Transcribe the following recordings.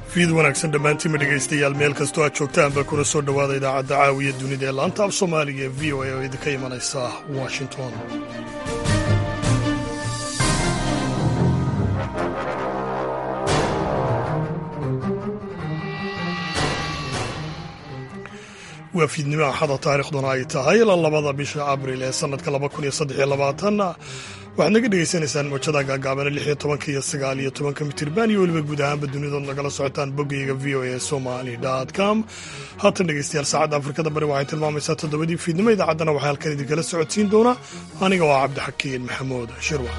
fiid wanaagsan dhammaantiinma dhegaystayaal meel kastoo aad joogtaanba kuna soo dhowaada idaacadda caawiya dunida ee laanta af soomaaliga ee v o a oo idinka imanaysa washington waa fiidnimo axada taarikhduna ay tahay labada bisha abril ee sannadka waxaad naga dhegaysanaysaan mawjada gaagaabana lix iyo tobanka iyo sagaal iyo tobanka mitirban iyo weliba guud ahaanba dunidood nagala socotaan boggayga v o a somali com haatan dhegeystayaal saacadda afrikada bari waxay tilmaamaysaa toddobadii fiidnimo idaacaddana waxaa halkan idinkala socodsiin doona aniga waa cabdixakiin maxamuud shirwa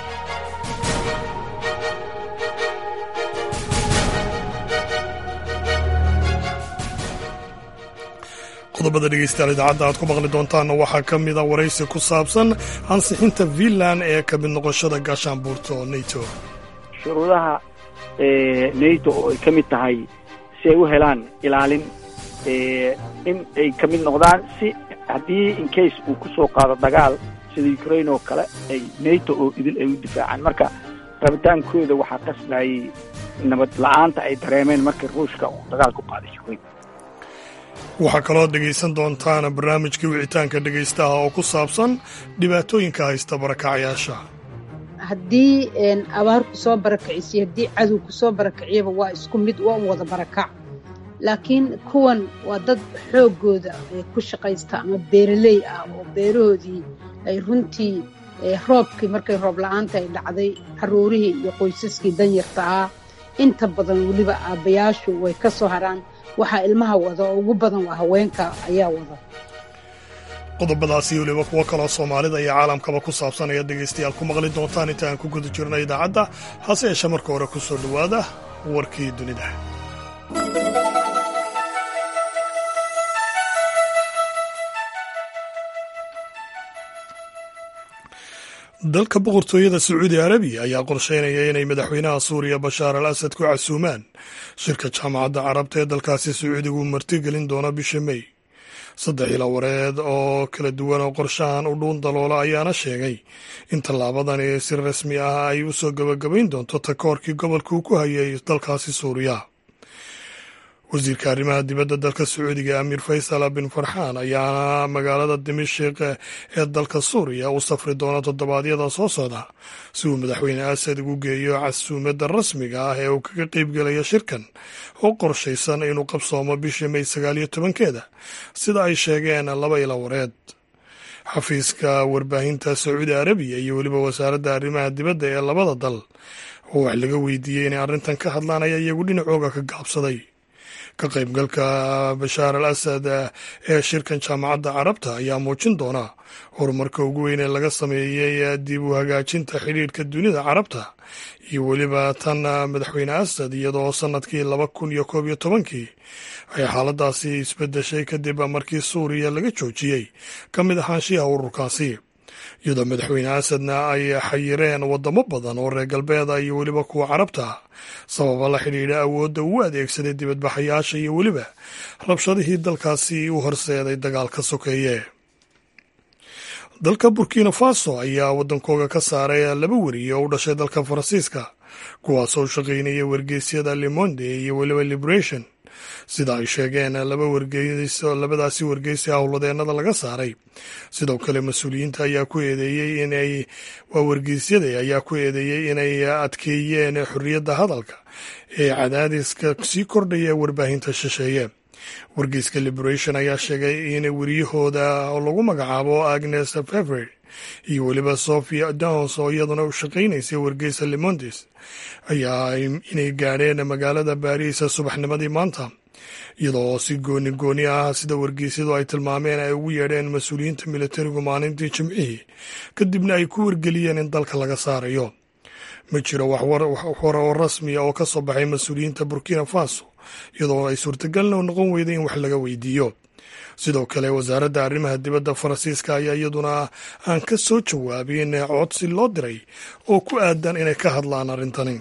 qodobada dhegeystayaal idaacadda aad ku maqli doontaanna waxaa ka mida waraysi ku saabsan ansixinta finland ee ka mid noqoshada gaashaanbuurta oo nato shuruudaha nato oo ay ka mid tahay si ay u helaan ilaalin in ay ka mid noqdaan si haddii incase uu ku soo qaado dagaal sida ukraine oo kale ay nato oo idil ay u difaacaan marka rabitaankooda waxaa qasbayay nabad la-aanta ay dareemeen markii ruushka uu dagaal ku qaaday ukraine waxaa kaloo dhegaysan doontaan barnaamijkii wicitaanka dhegaystaha oo ku saabsan dhibaatooyinka haysta barakacyaasha haddii abaar ku soo barakicisiyo haddii cadow ku soo barakiciyaba waa isku mid waa wada barakac laakiin kuwan waa dad xooggooda ku shaqaysta ama beeraley ah oo beerahoodii ay runtii roobkii markay roob la-aanta ay dhacday carruurihii iyo qoysaskii danyarta ah inta badan weliba aabbayaashu way ka soo haraan waxaa ilmaha wada oo ugu badan waa haweenka ayaa wada qodobadaasi weliba kuwo kaloo soomaalida iyo caalamkaba ku saabsan ayaad dhegaystayaal ku maqli doontaan inta aan ku guda jirno idaacadda hase yeeshee marka hore ku soo dhowaada warkii dunida dalka boqortooyada sacuudi arabiya ayaa qorsheynaya inay madaxweynaha suuriya bashaar al asad ku casuumaan shirka jaamacadda carabta ee dalkaasi sacuudigu martigelin doona bisha mey saddex ila wareed oo kala duwan oo qorshahan u dhuun daloola ayaana sheegay in tallaabadani si rasmi ah ay u soo gabagabayn doonto takoorkii gobolka uu ku hayay dalkaasi suuriya wasiirka arrimaha dibadda dalka sacuudiga amiir faysal bin farxaan ayaana magaalada dimashik ee dalka suuriya u safri doona toddobaadyada soo socda si uu madaxweyne asad ugu geeyo casuumadda rasmiga ah ee uu kaga qeybgelaya shirkan oo qorshaysan inuu qabsoomo bisha may sagaal iyo tobankeeda sida ay sheegeen laba ila wareed xafiiska warbaahinta sacuudi arabiya iyo weliba wasaaradda arrimaha dibadda ee labada dal oo wax laga weydiiyey inay arrintan ka hadlaan ayaa iyagu dhinacooga ka gaabsaday ka qaybgalka bashaar al asad ee shirkan jaamacadda carabta ayaa muujin doona horumarka ugu weyn ee laga sameeyey dib u hagaajinta xidhiirhka dunida carabta iyo weliba tan madaxweyne asad iyadoo sannadkii laba kun iyo koob iyo tobankii ay xaaladaasi isbedeshay kadib markii suuriya laga joojiyey ka mid ahaanshiyaha ururkaasi iyadoo madaxweyne asadna ay xayireen waddamo badan oo reer galbeeda iyo weliba kuwa carabta sababa la xidhiidha awoodda uu adeegsaday dibadbaxayaasha iyo weliba rabshadihii dalkaasi u horseeday dagaalka sokeeye dalka burkina faso ayaa waddankooga ka saaray laba weriye oo u dhashay dalka faransiiska kuwaasoo u shaqaynaya wargeysyada lemonde iyo weliba liberation sida ay sheegeen laba wargeys labadaasi wargeysi howladeennada laga saaray sidoo kale mas-uuliyiinta ayaa ku eedeeyey inay waa wargeysyada ayaa ku eedeeyey inay adkeeyeen xorriyadda hadalka ee cadaadiska sii kordhaya warbaahinta shisheeye wargeyska liberation ayaa sheegay in weriyahooda oo lagu magacaabo agnes fever iyo weliba sophia downs oo iyaduna u shaqaynaysay wargeysa lemondes ayaa inay gaadheen magaalada baariis subaxnimadii maanta iyadoo si gooni gooni ah sida wargeysyadu ay tilmaameen ay ugu yeedheen mas-uuliyiinta militarigu maalintii jimcihii kadibna ay ku wargeliyeen in dalka laga saarayo ma jiro wax war oo rasmiya oo ka soo baxay mas-uuliyiinta burkina faso iyadoo ay suurtagalna noqon weyday in wax laga weydiiyo sidoo kale wasaaradda arrimaha dibadda faransiiska ayaa iyaduna aan ka soo jawaabin codsi loo diray oo ku aadan inay ka hadlaan arrintani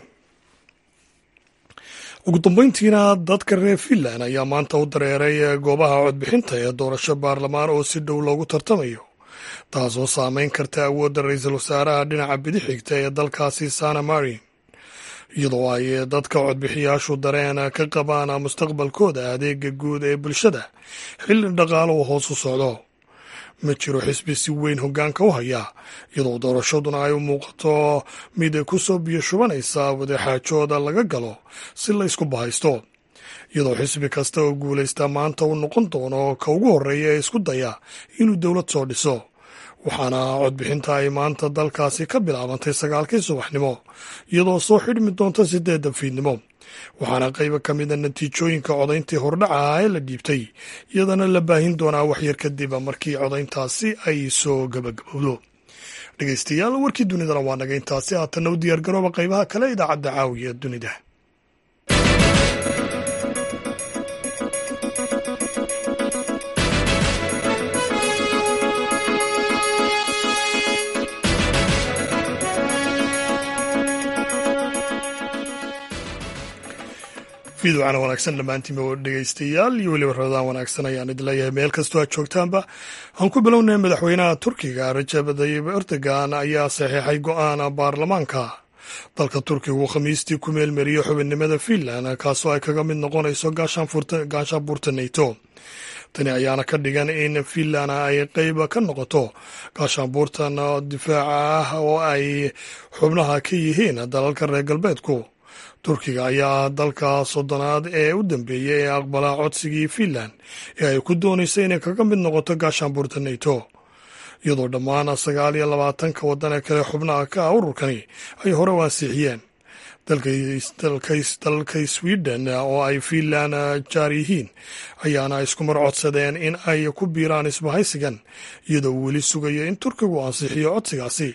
ugu dambeyntiina dadka reer finland ayaa maanta u dareeray goobaha codbixinta ee doorasho baarlamaan oo si dhow loogu tartamayo taasoo saameyn karta awoodda ra-iisul wasaaraha dhinaca bidix xigta ee dalkaasi sana marin iyadoo ay dadka codbixiyaashu dareen ka qabaan mustaqbalkooda adeega guud ee bulshada xilli dhaqaaluhu hoos u socdo ma jiro xisbi si weyn hoggaanka u haya iyadoo doorashaduna ay u muuqato mid ku soo biyo shubanaysa wadaxaajooda laga galo si la ysku bahaysto iyadoo xisbi kasta oo guulaysta maanta uu noqon doono ka ugu horreeya ee isku daya inuu dowlad soo dhiso waxaana codbixinta ay maanta dalkaasi ka bilaabantay sagaalkii subaxnimo iyadoo soo xidhmi doonta sideedda fiidnimo waxaana qayba ka mida natiijooyinka codayntii hordhaca ee la dhiibtay iyadana la baahin doonaa waxyar kadib markii codayntaasi ay soo gabagabowdo dhegeystayaal warkii dunidana waa naga intaasi haatanna u diyaargarooba qaybaha kale idaacadda caawiya dunida fiidwacana wanaagsan dhammaantiinba dhegeystayaal iyo weliba rabadaan wanaagsan ayaan idin leeyahay meel kastoo aad joogtaanba aan ku bilownay madaxweynaha turkiga rajab tayyib erdogan ayaa saxiixay go-aan baarlamaanka dalka turkiga uu khamiistii ku meelmariyey xubinnimada finland kaasoo ay kaga mid noqonayso gaashaanbuurta nato tani ayaana ka dhigan in finland ay qeyb ka noqoto gaashaanbuurtan difaaca ah oo ay xubnaha ka yihiin dalalka reer galbeedku turkiga ayaa dalka soddonaad ee u dambeeyey ee aqbala codsigii finland ee ay ku doonaysa inay kaga mid noqoto gaashaanbuurta nato iyadoo dhammaan sagaal iyo labaatanka waddan ee kale xubnaha ka ah ururkani ay hore u ansixiyeen dalka sweden oo ay finland jaar yihiin ayaana iskumar codsadeen in ay ku biiraan isbahaysigan iyadoo weli sugayo in turkigu ansixiyo codsigaasi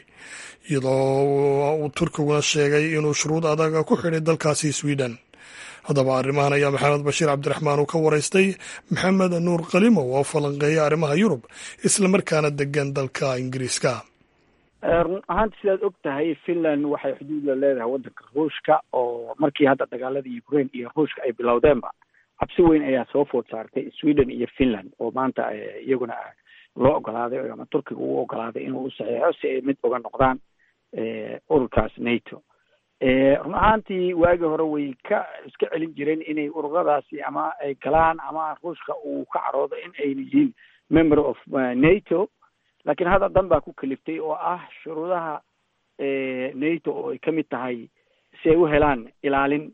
iyadoo uu turkiguna sheegay inuu shuruud adag ku xidhay dalkaasi sweden haddaba arrimahan ayaa maxamed bashiir cabdiraxmaan uu ka waraystay maxamed nuur kalimow oo falanqeeya arrimaha yurub islamarkaana degan dalka ingiriiska run ahaanti sidaad og tahay finland waxay xuduud la leedahay waddanka ruushka oo markii hadda dagaalada ukraine iyo ruushka ay bilowdeenba cabsi weyn ayaa soo food saartay sweden iyo finland oo maanta iyaguna loo ogolaaday ama turkiga uu ogolaaday inuu u saxiixo si ay mid uga noqdaan ururkaas nato run ahaantii waagii hore way ka iska celin jireen inay ururadaasi ama ay galaan ama ruushka uu ka caroodo in ayna yihiin member of nato laakiin hadda dan baa ku kaliftay oo ah shuruudaha nato oo ay ka mid tahay si ay u helaan ilaalin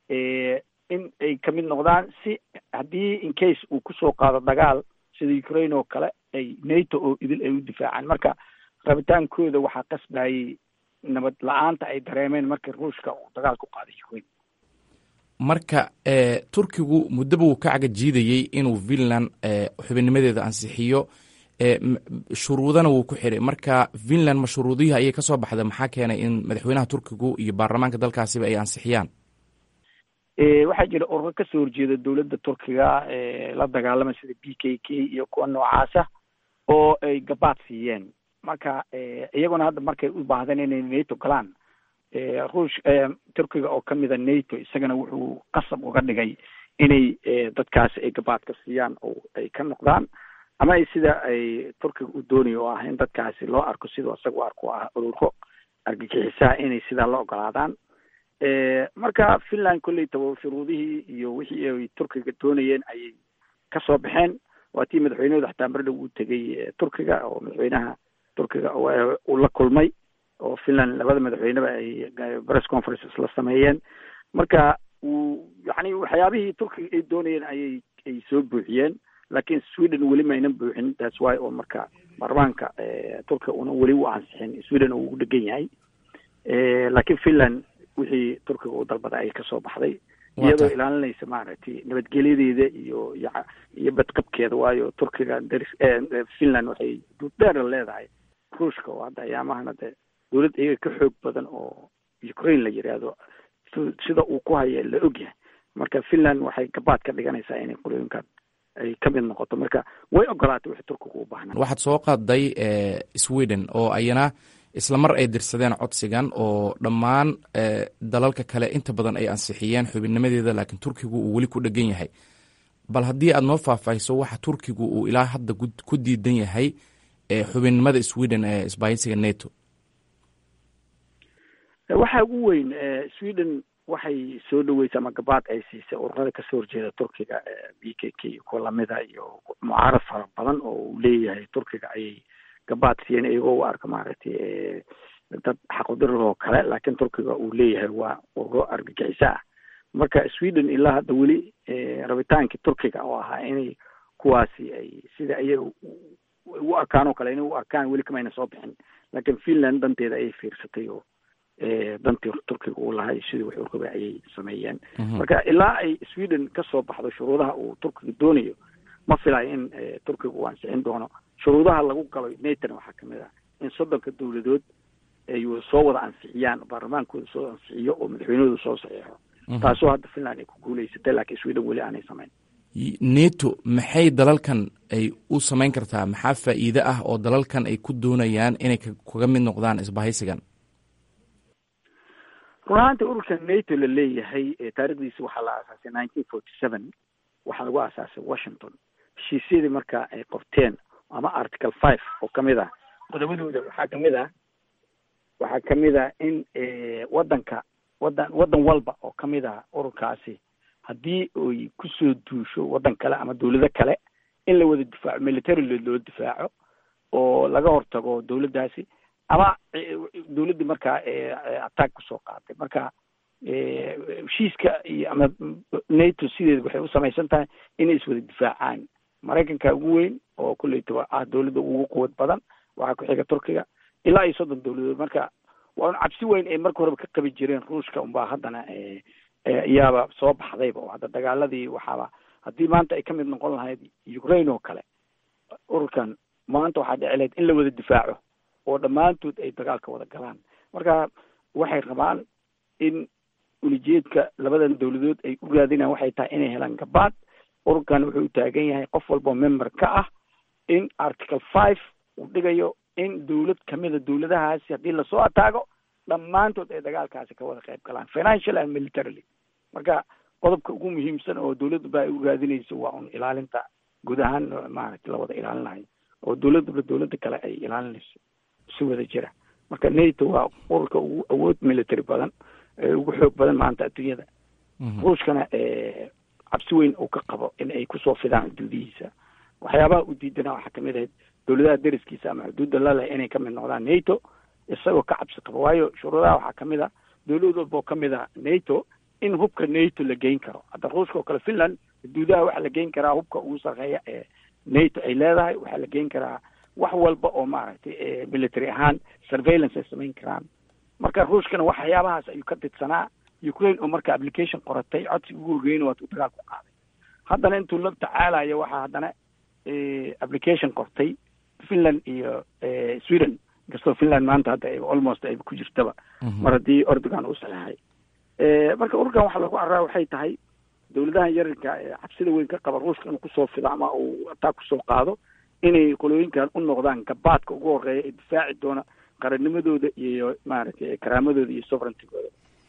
in ay ka mid noqdaan si haddii in case uu kusoo qaado dagaal sida ukraine oo kale ay nato oo idil ay u difaacaan marka rabitaankooda waxaa qasbayay nabad la-aanta ay dareemeen markii ruushka uu dagaal ku qaaday ukraine marka turkigu muddaba uu ka cagajiidayey inuu finland xubinnimadeeda ansixiyo shuruudana wuu ku xidhay marka finland ma shuruudihii ayay ka soo baxda maxaa keenay in madaxweynaha turkigu iyo baarlamaanka dalkaasiba ay ansixiyaan waxaa jira ururo kasoo horjeeda dowladda turkiga la dagaalama sida b k k iyo kuwa noocaasa oo ay gabaad siiyeen marka iyaguna hadda markay u baahdeen inay nato galaan ruush turkiga oo kamida nato isagana wuxuu qasab uga dhigay inay dadkaasi ay gabaadka siiyaan oo ay ka noqdaan ama ay sida ay turkiga u doonayo oo ah in dadkaasi loo arko siduu isaga u arko ah ururo argagixisaha inay sidaa la ogolaadaan marka finland kolley taba shuruudihii iyo wixii ay turkiga doonayeen ayay kasoo baxeen waa tii madaxweynahooda xataa mardhow uu tegay turkiga oo madaxweynaha turkiga uu la kulmay oo finland labada madaxweyneba ay press conferences la sameeyeen marka uu yani waxyaabihii turkiga ay doonayeen ayay ay soo buuxiyeen laakiin sweden weli maynan buuxin that's why oo marka baarlamaanka turkiga una weli u ansixin sweden oo ugu dhegan yahay laakiin finland wixii turkiga uu dalbada ay kasoo baxday iyadoo ilaalinaysa maaragtay nabadgelyadeeda iyo iyo badqabkeeda waayo turkiga daris finland waxay duudheer leedahay ruushka oo hadda ayaamahana de dowlad iyaga ka xoog badan oo ukraine la yidhaahdo sida uu ku haya la ogyahay marka finland waxay gabaad ka dhiganaysaa inay qolooyinkan ay ka mid noqoto marka way ogolaatay wixii turkiga u baahnaa waxaad soo qaaday sweden oo ayana isla mar ay dirsadeen codsigan oo dhammaan dalalka kale inta badan ay ansixiyeen xubinnimadeeda laakiin turkigu uu weli ku dhegan yahay bal haddii aad noo faahfaahiso waxa turkigu uu ilaa hadda ku diidan yahay xubinnimada sweden ee isbaahisiga nato waxaa ugu weyn sweden waxay soo dhaweysay ama gabaad ay siisay ururada kasoo horjeeda turkiga b k k iyo kuwa lamida iyo mucaarad fara badan oo uu leeyahay turkiga ayay gabaad siiyeen iyagoo u arka maaragtay dad xaqudirir oo kale laakiin turkiga uu leeyahay waa ururo argagixiso ah marka sweden ilaa hadda weli rabitaankii turkiga oo ahaa inay kuwaasi ay sida iyaga u arkaan oo kale inay u arkaan weli kamayna soo bixin laakiin finland danteeda ayay fiirsatay oo dantii turkiga uu lahay sidii wax u rabay ayay sameeyeen marka ilaa ay sweden kasoo baxdo shuruudaha uu turkiga doonayo ma filayo in turkiga uu ansixin doono shuruudaha lagu galo natona waxaa kamid ah in soddonka dowladood ay soo wada ansixiyaan baarlamaankooda soo ansixiyo oo madaxweynahooda soo saxiixo taasoo hadda finland ay ku guuleysatay laakiin sweden weli aanay samayn neto maxay dalalkan ay u samayn kartaa maxaa faa'iide ah oo dalalkan ay ku doonayaan inay kaga mid noqdaan isbahaysigan run ahaantii ururka nato la leeyahay taarikhdiisi waxaa la aasaasay nineteen forty seven waxaa lagu aasaasay washington heshiisyadii marka ay qorteen ama article five oo kamid ah qodobadooda waxaa kamid ah waxaa kamid ah in wadanka wadan wadan walba oo kamid ah ururkaasi haddii ay kusoo duusho waddan kale ama dawlado kale in la wada difaaco military loo difaaco oo laga hortago dawladdaasi ama dawladdii markaa attack kusoo qaatay marka heshiiska iyo ama nato sideeda waxay u samaysan tahay inay iswada difaacaan maraykanka ugu weyn oo kulleytaba ah dawladda ugu quwad badan waxaa ku xiga turkiga ilaa iyo soddon dawladood marka waa un cabsi weyn ay marka horeba ka qabi jireen ruushka unbaa haddana iyaaba soo baxdayba oo hadda dagaaladii waxaaba haddii maanta ay ka mid noqon lahayd ukraine oo kale ururkan maanta waxaa dhici lahayd in la wada difaaco oo dhammaantood ay dagaalka wada galaan marka waxay rabaan in ulijeedka labadan dawladood ay u raadinaan waxay tahay inay helaan gabaad ururkan wuxuu u taagan yahay qof walbao member ka ah in article five uu dhigayo in dawlad kamida dawladahaasi haddii lasoo ataago dhammaantood ay dagaalkaasi ka wada qayb galaan financial and militarily marka qodobka ugu muhiimsan oo dawladda ba ay u raadinayso waa un ilaalinta guud ahaan maaragtay la wada ilaalinayo oo dawladaba dawladda kale ay ilaalinayso si wada jira marka nato waa ururka ugu awood military badan ugu xoog badan maanta adduunyada ruushkana cabsi weyn uu ka qabo in ay kusoo fidaan xuduudihiisa waxyaabaha u diidana waxaa kamid ahayd dawladaha deriskiisa ama xuduudda laleh inay kamid noqdaan nato isagoo ka cabsi qabo waayo shuruudaha waxaa kamid a dawlad walba oo kamid a nato in hubka nato la geyn karo hadda ruushka oo kale finland xuduudaha waxaa la geyn karaa hubka ugu sarreeya ee nato ay leedahay waxaa la geyn karaa wax walba oo maaragtay military ahaan surveillance ay samayn karaan marka ruushkana waxyaabahaas ayuu ka didsanaa ukraine oo marka application qoratay codsi ugu horgeyna waatu dagaal ku qaaday haddana intuu la tacaalayo waxaa haddana application qortay finland iyo sweden inkastoo finland maanta hadda almost ay ku jirtaba mar haddii ordogan uu saxeexay marka ururkan waxaa lagu arraa waxay tahay dawladahan yararka cabsida weyn ka qaba ruushka inuu kusoo fido ama uu attack kusoo qaado inay qolooyinkan u noqdaan gabaadka ugu horeeya ee difaaci doona qarannimadooda iyo maaragtay karaamadooda iyo sovereigntigooda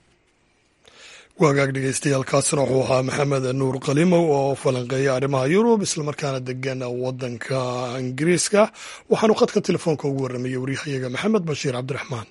waagaag dhegeystayaal kaasina wuxuu ahaa maxamed nuur kalimow oo falanqeeya arrimaha yurub islamarkaana degan waddanka ingiriiska waxaanu khadka telefoonka ugu warramayay waryahayaga maxamed bashiir cabdiraxmaan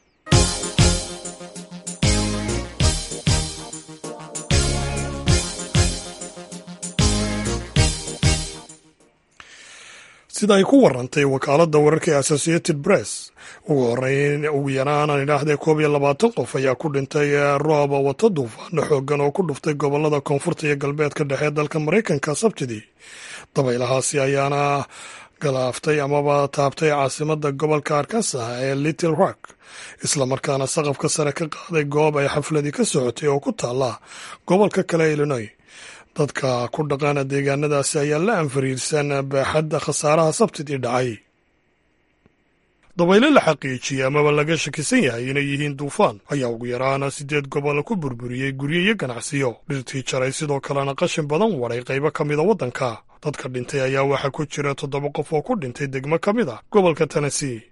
sida ay ku warantay wakaaladda wararka ee associated press ugu horeyn ugu yaraan aan idhaahdee koob iyo labaatan qof ayaa ku dhintay roob wato duufaano xoogan oo ku dhuftay gobolada koonfurta iyo galbeedka dhexe dalka maraykanka sabtidii dabaylahaasi ayaana galaaftay amaba taabtay caasimada gobolka arkansas ee little rock islamarkaana saqafka sare ka qaaday goob ay xafladii ka socotay oo ku taala gobolka kale illinoy dadka ku dhaqaana deegaanadaasi ayaa la anfariirsan baaxadda khasaaraha sabtidii dhacay dabaylo la xaqiijiyey amaba laga shakisan yahay inay yihiin duufaan ayaa ugu yaraana siddeed gobol ku burburiyey guryo iyo ganacsiyo dhirtii jaray sidoo kalena qashin badan waday qaybo ka mida waddanka dadka dhintay ayaa waxaa ku jira toddoba qof oo ku dhintay degmo ka mid a gobolka tennessee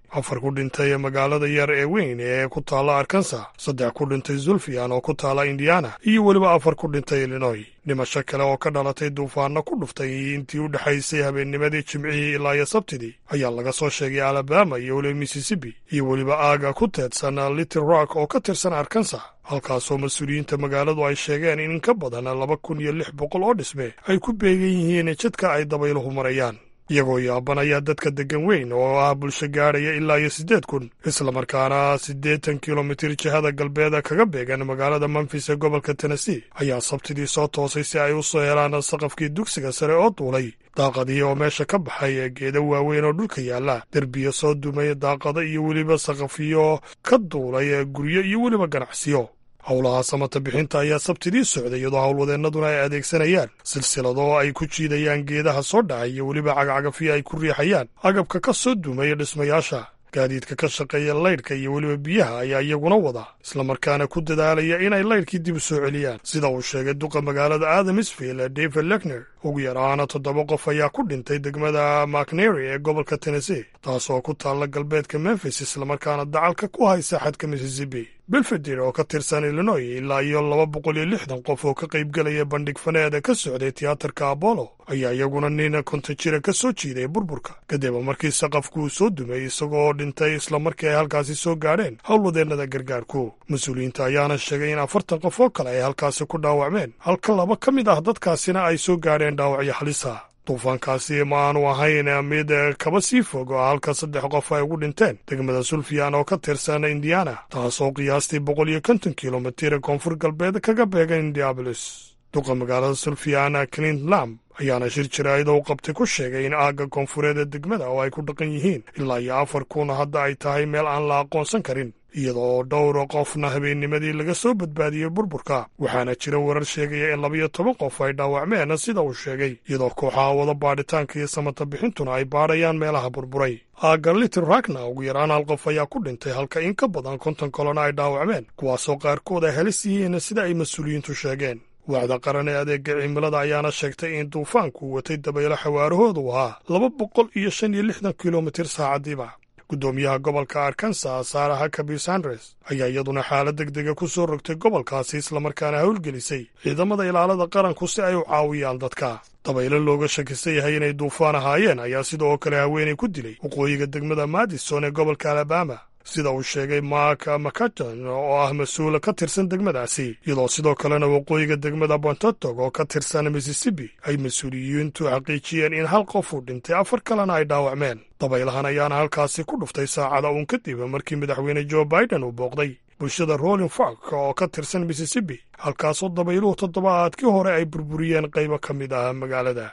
afar ku dhintay magaalada yar ee weyn ee ku taalla arkansas saddex ku dhintay zulfiyan oo ku taalla indiana iyo weliba afar ku dhintay illinoy dhimasho kale oo ka dhalatay duufaanno ku dhuftay intii u dhexaysay habeennimadii jimcihii ilaa iyo sabtidii ayaa laga soo sheegay alabama iyo weliba mississippi iyo weliba aaga ku teedsan little rock oo ka tirsan arkansas halkaasoo mas-uuliyiinta magaaladu ay sheegeen in in ka badan laba kun iyo lix boqol oo dhisme ay ku beegan yihiin jidka ay dabayluhu marayaan iyagoo yaabanaya dadka deggan weyn oo ah bulsho gaadhaya ilaa iyo siddeed kun islamarkaana siddeetan kilomitir jihada galbeeda kaga beegan magaalada memfis ee gobolka tennessee ayaa sabtidii soo toosay si ay u soo helaan saqafkii dugsiga sare oo duulay daaqadihii oo meesha ka baxay ee geedo waaweyn oo dhulka yaalla derbiya soo dumay daaqado iyo weliba saqafiyo ka duulay ee guryo iyo weliba ganacsiyo howlaha samata bixinta ayaa sabtidii socday iyadoo howlwadeennaduna ay adeegsanayaan silsilado ay ku jiidayaan geedaha soo dhacay iyo weliba cagacagafiyo ay ku riixayaan agabka ka soo dumaya dhismayaasha gaadiidka ka shaqeeya laydhka iyo weliba biyaha ayaa iyaguna wada islamarkaana ku dadaalaya inay laydhkii dib u soo celiyaan sida uu sheegay duqa magaalada adamisville david lekner ugu yaraana toddoba qof ayaa ku dhintay degmada macnery ee gobolka tennessee taasoo ku taalla galbeedka memfis islamarkaana dacalka ku haysa xadka mississippi belfeder oo ka tirsan illinoy ilaa iyo laba boqol iyo lixdan qof oo ka qaybgelaya bandhig faneeda ka socday tiyaatarka apollo ayaa iyaguna nin konton jira ka soo jiiday burburka kadib markii saqafku uu soo dumay isagoo dhintay islamarkii ay halkaasi soo gaadheen howlwadeennada gargaarku mas-uuliyiinta ayaana sheegay in afartan qof oo kale ay halkaasi ku dhaawacmeen halka laba ka mid ah dadkaasina ay soo gaadheen dhaawacyo halisa duufaankaasi ma aanu ahayn mid kaba sii fog oo halka saddex qof ay ugu dhinteen degmada sulfiyan oo ka tirsan indiana taasoo qiyaastii boqol iyo konton kilomitir koonfur galbeed kaga beegan indiabolis duqa magaalada sulfiyan clint lam ayaana shir jaraa'id u qabtay ku sheegay in aagga koonfureed ee degmada oo ay ku dhaqan yihiin ilaa iyo afar kun hadda ay tahay meel aan la aqoonsan karin iyadoo dhowr qofna habeennimadii laga soo badbaadiyey burburka waxaana jira warar sheegaya in labiyo toban qof ay dhaawacmeen sida uu sheegay iyadoo kooxaha wada baadhitaanka iyo samata bixintuna ay baadhayaan meelaha burburay aagga litil ragna ugu yaraan hal qof ayaa ku dhintay halka in ka badan konton kolona ay dhaawacmeen kuwaasoo qaarkood ay halis yihiin sida ay mas-uuliyiintu sheegeen waaxda qaran ee adeega cimilada ayaana sheegtay in duufaanku watay dabaylo xawaarahoodu ahaa laba boqol iyo shan iyo lixdan kilomitir saacadiiba guddoomiyaha gobolka arkansas sarah huckaby sandres ayaa iyaduna xaalad deg dega ku soo rogtay gobolkaasi islamarkaana howlgelisay ciidamada ilaalada qaranku si ay u caawiyaan dadka dabaylo looga shakisan yahay inay duufaan ahaayeen ayaa sidoo kale haweenay ku dilay waqooyiga degmada madison ee gobolka alabama sida uu sheegay mark macaton oo ah mas-uul ka tirsan degmadaasi iyadoo sidoo kalena waqooyiga degmada bontotog oo ka tirsan mississippi ay mas-uuliyiintu xaqiijiyeen in hal qof uu dhintay afar kalena ay dhaawacmeen dabaylahan ayaana halkaasi ku dhuftay saacada uun kadib markii madaxweyne joe biden uu booqday bulshada rolling fark oo ka tirsan mississippi halkaasoo dabayluhu toddobaadkii hore ay burburiyeen qaybo ka mid ah magaalada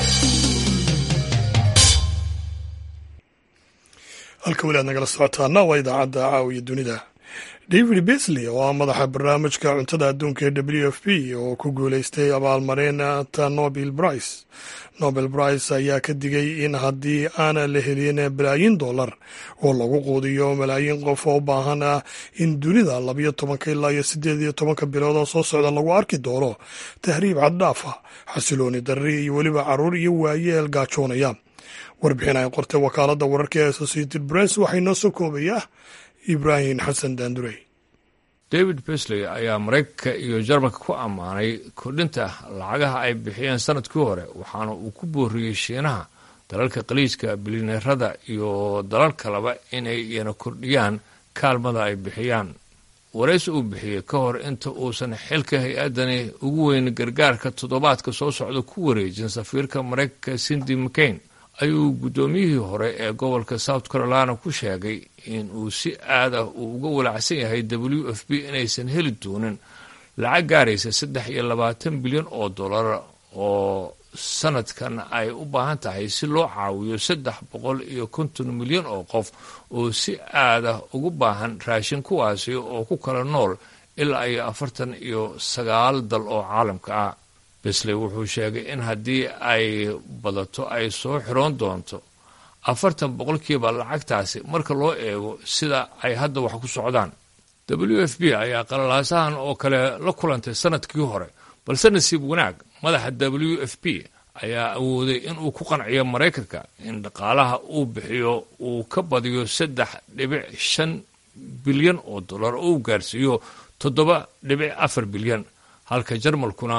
halka weli aad nagala socotaana waa idaacadda caawiya dunida david besley oo ah madaxa barnaamijka cuntada adduunka ee w f p oo ku guuleystay abaalmarinta nobel brice nobel brice ayaa ka digay in haddii aana la helin balaayin dollar oo lagu quudiyo malaayiin qof oo u baahan ah in dunida labayo tobanka ilaa iyo siddeed iyo tobanka bilood oo soo socda lagu arki doono tahriib caddhaafa xasilooni darri iyo weliba carruur iyo waayeel gaajoonaya warbixin ay qortay wakaaladda wararka ee associated press waxay noo soo koobayaa ibraahim xasan daandurey david besley ayaa maraykanka iyo jarmalka ku ammaanay kordhinta lacagaha ay bixiyeen sanadkii hore waxaana uu ku booriyey shiinaha dalalka qaliijka bilineerada iyo dalal kaleba inay iyana kordhiyaan kaalmada ay bixiyaan waraysi uu bixiyey ka hor inta uusan xilka hay-addani ugu weyn gargaarka toddobaadka soo socda ku wareejin safiirka maraykanka cindy mccain ayuu guddoomiyihii hore ee gobolka south carolina ku sheegay in uu si aad ah uu uga walacsan yahay w f b inaysan heli doonin lacag gaaraysa saddex iyo labaatan bilyan oo dollar oo sanadkan ay u baahan tahay si loo caawiyo saddex boqol iyo konton milyan oo qof oo si aad ah ugu baahan raashin kuwaasi oo ku kala nool ilaa iyo afartan iyo sagaal dal oo caalamka ah besley wuxuu sheegay in haddii ay badato ay soo xiroon doonto afartan boqolkiiba lacagtaasi marka loo eego sida ay hadda wax ku socdaan w f b ayaa qalalaasahan oo kale la kulantay sanadkii hore balse nasiib wanaag madaxa w f b ayaa awooday inuu ku qanciyo maraykanka in dhaqaalaha uu bixiyo uu ka badiyo saddex dhibic shan bilyan oo dollar oo uu gaarsiiyo toddoba dhibic afar bilyan halka jarmalkuna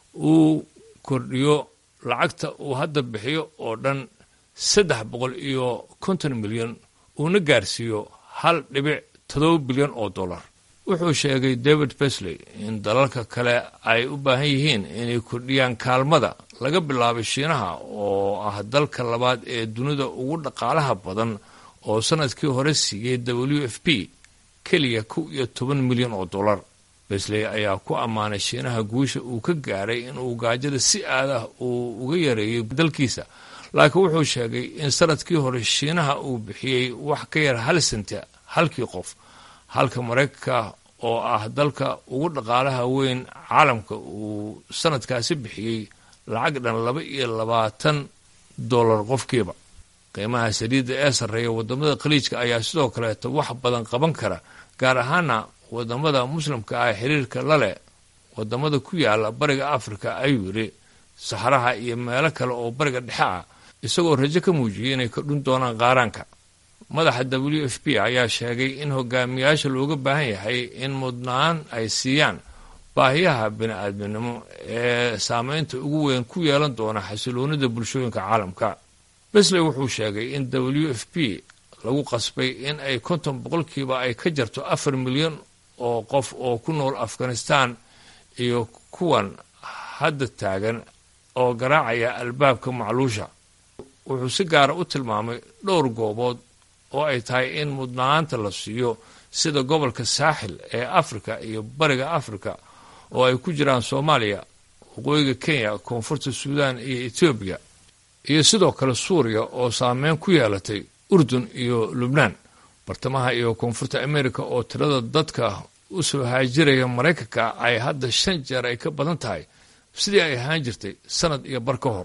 uu kordhiyo lacagta uu hadda bixiyo oo dhan saddex boqol iyo konton milyan uuna gaarsiiyo hal dhibic toddoba bilyan oo dollar wuxuu sheegay david besley in dalalka kale ay u baahan yihiin inay kordhiyaan kaalmada laga bilaabay shiinaha oo ah dalka labaad ee dunida ugu dhaqaalaha badan oo sannadkii hore siiyey w f p keliya kow iyo toban milyan oo dollar besley ayaa ku ammaanay shiinaha guusha uu ka gaaray inuu gaajada si aad ah uu uga yareeyey dalkiisa laakiin wuxuu sheegay in sannadkii hore shiinaha uu bixiyey wax ka yar hal senta halkii qof halka maraykanka oo ah dalka ugu dhaqaalaha weyn caalamka uu sanadkaasi bixiyey lacag dhan laba iyo labaatan dollar qofkiiba qiimaha saliidda ee sarreeya waddamada khaliijka ayaa sidoo kaleeto wax badan qaban kara gaar ahaana waddamada muslimka ah xiriirka la leh waddamada ku yaala bariga afrika ayuu yidhi saxaraha iyo meelo kale oo bariga dhexe ah isagoo rajo ka muujiyey inay kordhin doonaan qaaraanka madaxa w f p ayaa sheegay in hogaamiyaasha looga baahan yahay in mudnaan ay siiyaan baahiyaha bini-aadminimo ee saameynta ugu weyn ku yeelan doona xasiloonida bulshooyinka caalamka besley wuxuu sheegay in w f p lagu qasbay in ay konton boqolkiiba ay ka jarto afar milyan oo qof oo ku nool afghanistan iyo kuwan hadda taagan oo garaacaya albaabka macluusha wuxuu si gaara u tilmaamay dhowr goobood oo ay tahay in mudnaanta la siiyo sida gobolka saaxil ee afrika iyo bariga afrika oo ay ku jiraan soomaaliya waqooyiga kenya koonfurta suudaan iyo etoobiya iyo sidoo kale suuriya oo saameyn ku yeelatay urdun iyo lubnaan bartamaha iyo koonfurta amerika oo tirada dadka u soo haajiraya maraykanka ay hadda shan jeer ay ka badan tahay sidii ay ahaan jirtay sanad iyo bar ka hor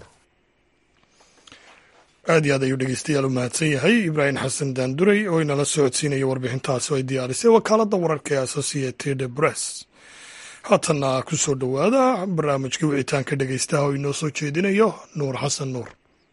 aad iyo aad ayuu dhegeystayaal u mahadsan yahay ibraahim xasan daanduray oo inala socodsiinaya warbixintaasi oo ay diyaarisay wakaaladda wararka ee associated press haatanna ku soo dhowaada barnaamijkii wicitaanka dhegeystaha oo inoo soo jeedinayo nuur xasan nuur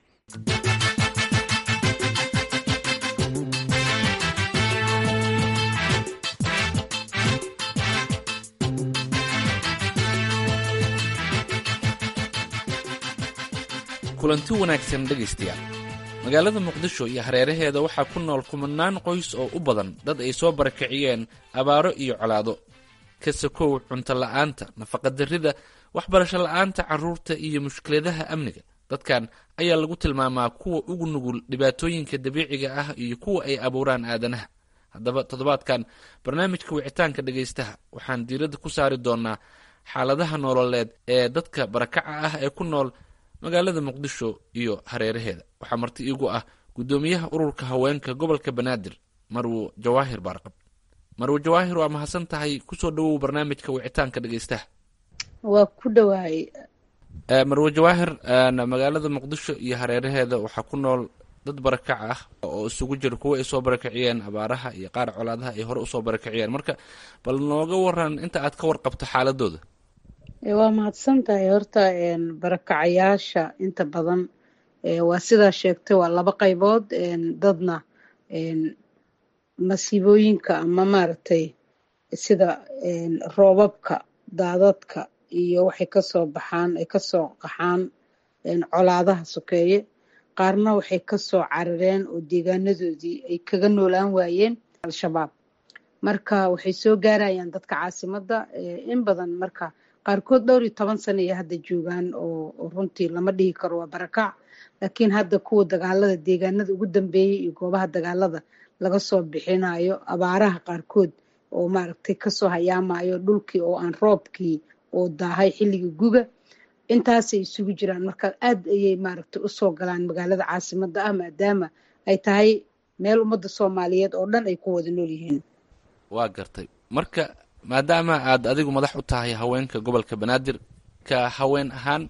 kulanti wanaagsan dhegaystayaal magaalada muqdisho iyo hareeraheeda waxaa ku nool kumanaan qoys oo u badan dad ay soo barakiciyeen abaaro iyo colaado ka sakow cunto la'aanta nafaqadarrida waxbarasho la'aanta carruurta iyo mushkiladaha amniga dadkan ayaa lagu tilmaamaa kuwa ugu nugul dhibaatooyinka dabiiciga ah iyo kuwa ay abuuraan aadanaha haddaba toddobaadkan barnaamijka wicitaanka dhegaystaha waxaan diiradda ku saari doonaa xaaladaha nololeed ee dadka barakaca ah ee ku nool magaalada muqdisho iyo hareeraheeda waxaa marti iigu ah guddoomiyaha ururka haweenka gobolka banaadir marwo jawaahir baarqab marwo jawaahir waa mahadsan tahay kusoo dhawow barnaamijka wicitaanka dhegeystaha waa ku dhawaay marwo jawaahir magaalada muqdisho iyo hareeraheeda waxaa ku nool dad barakac ah oo isugu jira kuwa ay soo barakiciyeen abaaraha iyo qaar colaadaha ay hore usoo barakiciyeen marka bal nooga waran inta aad ka warqabto xaaladooda waa mahadsan tahay horta barakacayaasha inta badan waa sidaa sheegtay waa laba qaybood dadna masiibooyinka ama maaragtay sida roobabka daadadka iyo waxay kasoo baxaan ay kasoo qaxaan colaadaha sokeeye qaarna waxay kasoo carareen oo deegaanadoodii ay kaga noolaan waayeen al-shabaab marka waxay soo gaarayaan dadka caasimadda in badan marka qaarkood dhowr iyo toban sana iyo hadda joogaan oo runtii lama dhihi karo waa barakac laakiin hadda kuwa dagaalada deegaanada ugu dambeeyey iyo goobaha dagaalada laga soo bixinayo abaaraha qaarkood oo maaragtay kasoo hayaamayo dhulkii oo aan roobkii oo daahay xilligii guga intaasay isugu jiraan marka aad ayay maaragtay usoo galaan magaalada caasimadda ah maadaama ay tahay meel ummadda soomaaliyeed oo dhan ay ku wada nool yihiin waa gartay marka maadaama aad adigu madax u tahay haweenka gobolka banaadir ka haween ahaan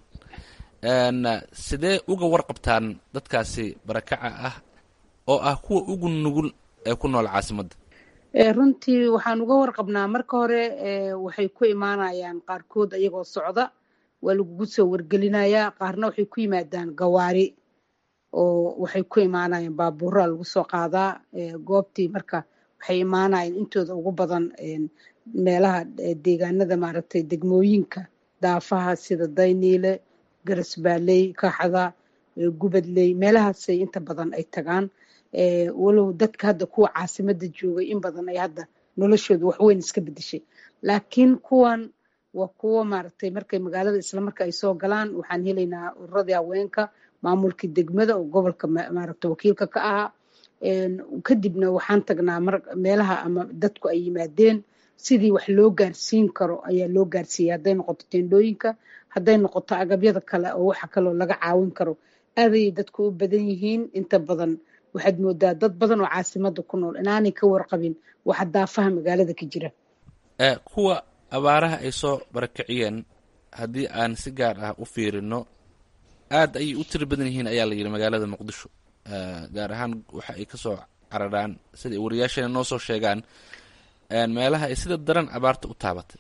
sidee uga warqabtaan dadkaasi barakaca ah oo ah kuwa ugu nugul ee ku nool caasimadda runtii waxaan uga warqabnaa marka hore waxay ku imaanayaan qaarkood ayagoo socda waa lagugu soo wargelinayaa qaarna waxay ku yimaadaan gawaari oo waxay ku imaanayaan baabuuraa lagu soo qaadaa goobtii marka waxay imaanayaan intooda ugu badan meelaha deegaanada maaragtay degmooyinka daafaha sida dayniile garasbaaley kaxda gubadley meelahaasay inta badan ay tagaan walow dadka hadda kuwa caasimada joogay in badan ay hadda noloshooda waxweyn iska bedeshay laakiin kuwan waa kuwo maaragtay markay magaalada islamarka ay soo galaan waxaan helaynaa ururadii haweenka maamulkii degmada oo gobolka maaragta wakiilka ka ahaa kadibna waxaan tagnaa meelaha ama dadku ay yimaadeen sidii wax loo gaarsiin karo ayaa loo gaarsiiyay hadday noqoto teendhooyinka hadday noqoto agabyada kale oo waxa kaloo laga caawin karo aadayay dadku u badan yihiin inta badan waxaad moodaa dad badan oo caasimada ku nool inaanay ka warqabin waxa daafaha magaalada ka jira kuwa abaaraha ay soo barakiciyeen haddii aan si gaar ah u fiirino aad ayay u tiri badan yihiin ayaa la yidhi magaalada muqdisho gaar ahaan waxa ay kasoo cararaan sida wariyaasheena noo soo sheegaan meelaha ay sida daran abaarta u taabatay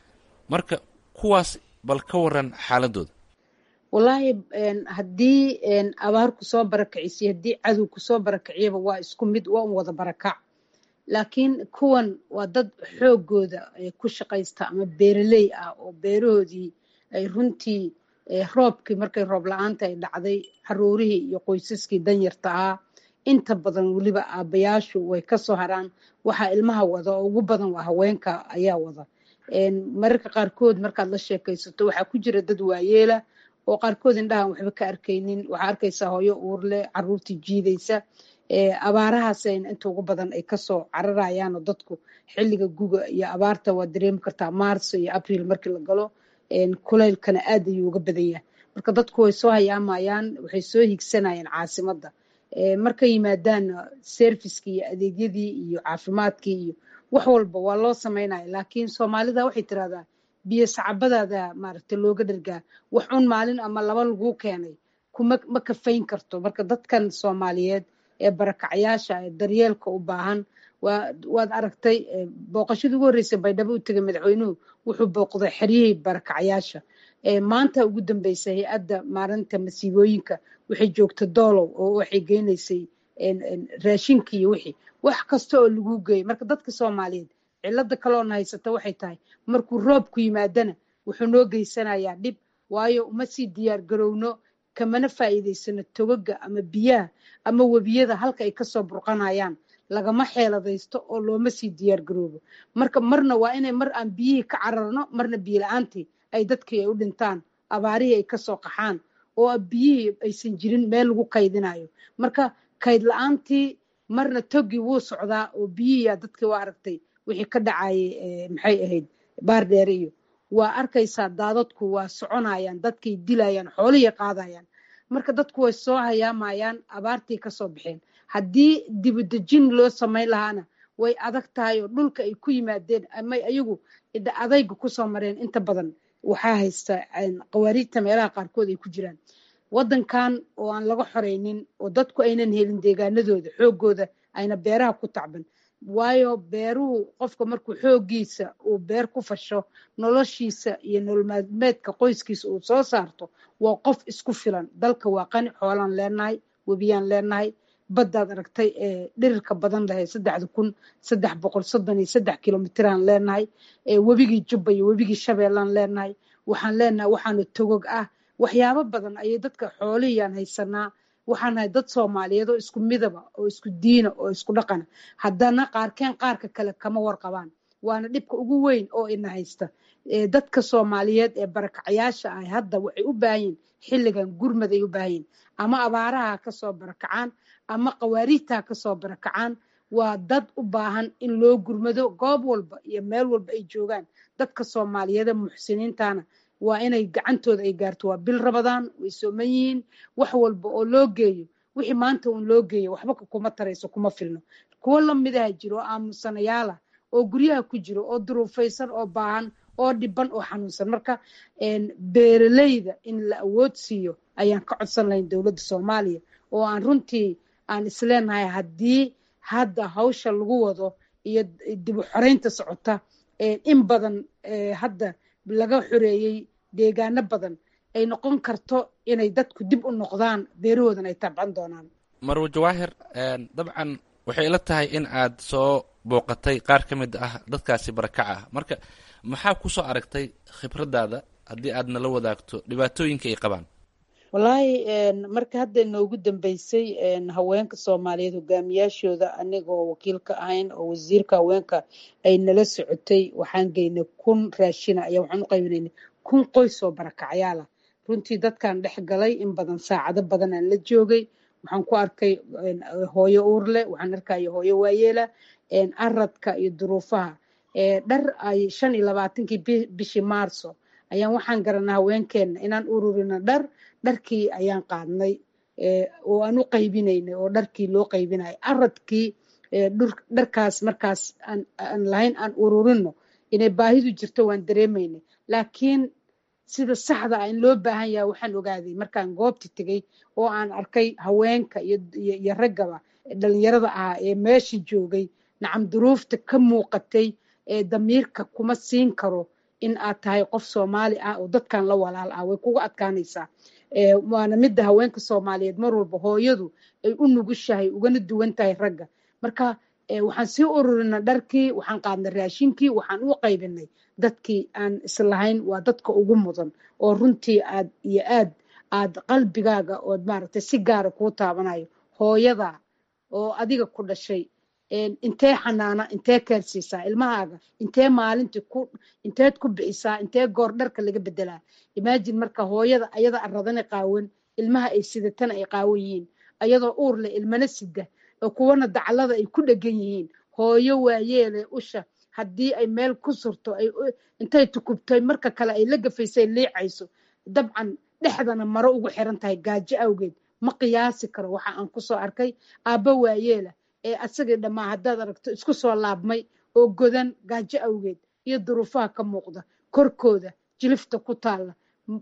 marka kuwaas bal ka waran xaaladooda wallaahi haddii abaar kusoo barakicisiyo haddii cadow kusoo barakiciyaba waa isku mid waa un wada barakac laakiin kuwan waa dad xoogooda ku shaqaysta ama beeraley ah oo beerahoodii ay runtii roobkii markay roob la-aanta ay dhacday caruurihii iyo qoysaskii danyarta ahaa inta badan weliba aabbayaashu way kasoo haraan waxaa ilmaha wada oo ugu badan waa haweenka ayaa wada mararka qaarkood markaad la sheekaysato waxaa ku jira dad waayeela oo qaarkood indhahan waxba ka arkaynin waxaa arkaysaa hooyo uurle caruurtii jiidaysa abaarahaasayna inta ugu badan ay kasoo cararayaanoo dadku xilliga guga iyo abaarta waa dareemi kartaa maarso iyo abriil markii la galo kulaylkana aad ayuu uga badan yahay marka dadku way soo hayaamayaan waxay soo higsanayaan caasimadda markay yimaadaanna serviskii iyo adeegyadii iyo caafimaadkii iyo wax walba waa loo samaynaya laakiin soomaalida waxay tiraahdaa biyo sacabadaada maaragta looga dhargaa wax un maalin ama laba laguu keenay kuma ma kafayn karto marka dadkan soomaaliyeed ee barakacyaasha ee daryeelka u baahan waad aragtay booqashadii ugu horreysay baydhabo u tegay madaxweynuhu wuxuu booqday xeryihii barakacyaasha maanta ugu dambeysa hay-adda maalinta masiibooyinka waxay joogta doolow oo waxay geynaysay raashinkii iyo wixii wax kasta oo laguu geeyay marka dadka soomaaliyeed cilada kaloona haysata waxay tahay markuu roobku yimaadana wuxuu noo geysanayaa dhib waayo uma sii diyaar garowno kamana faa'iidaysano togaga ama biyaha ama webiyada halka ay kasoo burqanayaan lagama xeeladaysto oo looma sii diyaar garoobo marka marna waa inay mar aan biyihii ka cararno marna biyo la-aantii ay dadkii ay u dhintaan abaarihii ay kasoo qaxaan oo biyihii aysan jirin meel lagu kaydinayo marka kayd la-aantii marna togii wuu socdaa oo biyihiiyaa dadkii waa aragtay wixii ka dhacayay maxay ahayd baardheere iyo waa arkaysaa daadadku waa soconayaan dadkay dilayaan xoolihii qaadayaan marka dadku way soo hayaamayaan abaartii kasoo baxeen haddii dibudejin loo samayn lahaana way adag tahay oo dhulka ay ku yimaadeen ama ayagu adayga kusoo mareen inta badan waxaa haysta qawaariijta meelaha qaarkood ay ku jiraan waddankan oo aan laga xoreynin oo dadku aynan helin deegaanadooda xoogooda ayna beeraha ku tacban waayo beeruhu qofka markuu xoogiisa uu beer ku fasho noloshiisa iyo nololmaalmeedka qoyskiisa uu soo saarto waa qof isku filan dalka waa qani xoolaan leenahay webiyaan leenahay baddaad aragtay ee dhirirka badan lahay saddexda kun saddex boqol soddon iyo saddex kilomitiraan leenahay webigii jubba iyo webigii shabeellaan leenahay waxaan leenahay waxaanu togog ah waxyaabo badan ayay dadka xoolihiyaan haysanaa waxaan nahay dad soomaaliyeed oo isku midaba oo isku diina oo isku dhaqana haddana qaarkeen qaarka kale kama warqabaan waana dhibka ugu weyn oo ina haysta dadka soomaaliyeed ee barakacyaasha ah hadda waxay u baahanyiin xilligan gurmad ay u baahanyiin ama abaaraha kasoo barakacaan ama qawaariijtaa kasoo barakacaan waa dad u baahan in loo gurmado goob walba iyo meel walba ay joogaan dadka soomaaliyeede muxsiniintana waa inay gacantooda ay gaarto waa bil rabadaan way sooman yihiin wax walba oo loo geeyo wixii maanta uun loo geeyo waxba kuma tarayso kuma filno kuwo lamidaha jiro oo aamusanayaala oo guryaha ku jiro oo duruufaysan oo baahan oo dhiban oo xanuunsan marka beeraleyda in la awood siiyo ayaan ka codsan lahayn dowladda soomaaliya oo aan runtii aan isleenahay haddii hadda hawsha lagu wado iyo dib u xoreynta socota in badan hadda laga xoreeyey deegaano badan ay noqon karto inay dadku dib u noqdaan beerahoodan ay tabcan doonaan marwo jawaahir dabcan waxay ila tahay in aad soo booqatay qaar ka mid ah dadkaasi barakaca ah marka maxaa ku soo aragtay khibraddaada haddii aad nala wadaagto dhibaatooyinka ay qabaan wallaahi marka hadda inoogu dambeysay haweenka soomaaliyeed hogaamiyaashooda anigoo wakiilka ahayn oo wasiirka haweenka ay nala socotay waxaan geynay kun raashina ayaa waxaan u qaybinayna kun qoys oo barakacyaala runtii dadkaan dhex galay in badan saacado badan aan la joogay waxaan ku arkay hooyo uurle waxaan arkaya hooyo waayeela aradka iyo duruufaha dhar ay shan iyo labaatankii bishii maarso ayaan waxaan garanaa haweenkeena inaan ururino dhar dharkii ayaan qaadnay oo aan u qaybinaynay oo dharkii loo qaybinayo aradkii dharkaas markaas aan lahayn aan ururino inay baahidu jirto waan dareemaynay laakiin sida saxda ah in loo baahan yaha waxaan ogaaday markaan goobta tegay oo aan arkay haweenka iyo raggaba dhalinyarada ahaa ee meesha joogay nacam duruufta ka muuqatay ee damiirka kuma siin karo in aad tahay qof soomaali ah oo dadkan la walaal ah way kuga adkaanaysaa waana midda haweenka soomaaliyeed mar walba hooyadu ay u nugushahay ugana duwan tahay ragga marka waxaan sii ururina dharkii waxaan qaadnay raashinkii waxaan u qaybinay dadkii aan islahayn waa dadka ugu mudan oo runtii aad iyo aad aad qalbigaaga ood maaragtay si gaara kuu taabanayo hooyada oo adiga ku dhashay intee xanaana intee keersiisaa ilmahaaga intee maalintii ku inteed ku bixisaa intee goor dharka laga bedelaa imaajin marka hooyada ayada aradana qaawan ilmaha ay sidatana ay qaawan yihiin ayadoo uur leh ilmana sida oo kuwana daclada ay ku dhegan yihiin hooyo waayeele usha haddii ay meel ku surto intay tukubtay marka kale ay la gafaysay liicayso dabcan dhexdana maro ugu xiran tahay gaajo awgeed ma qiyaasi karo waxa aan kusoo arkay aabba waayeela ee asagii dhammaa haddaad aragto isku soo laabmay oo godan gaajo awgeed iyo duruufaha ka muuqda korkooda jilifta ku taalla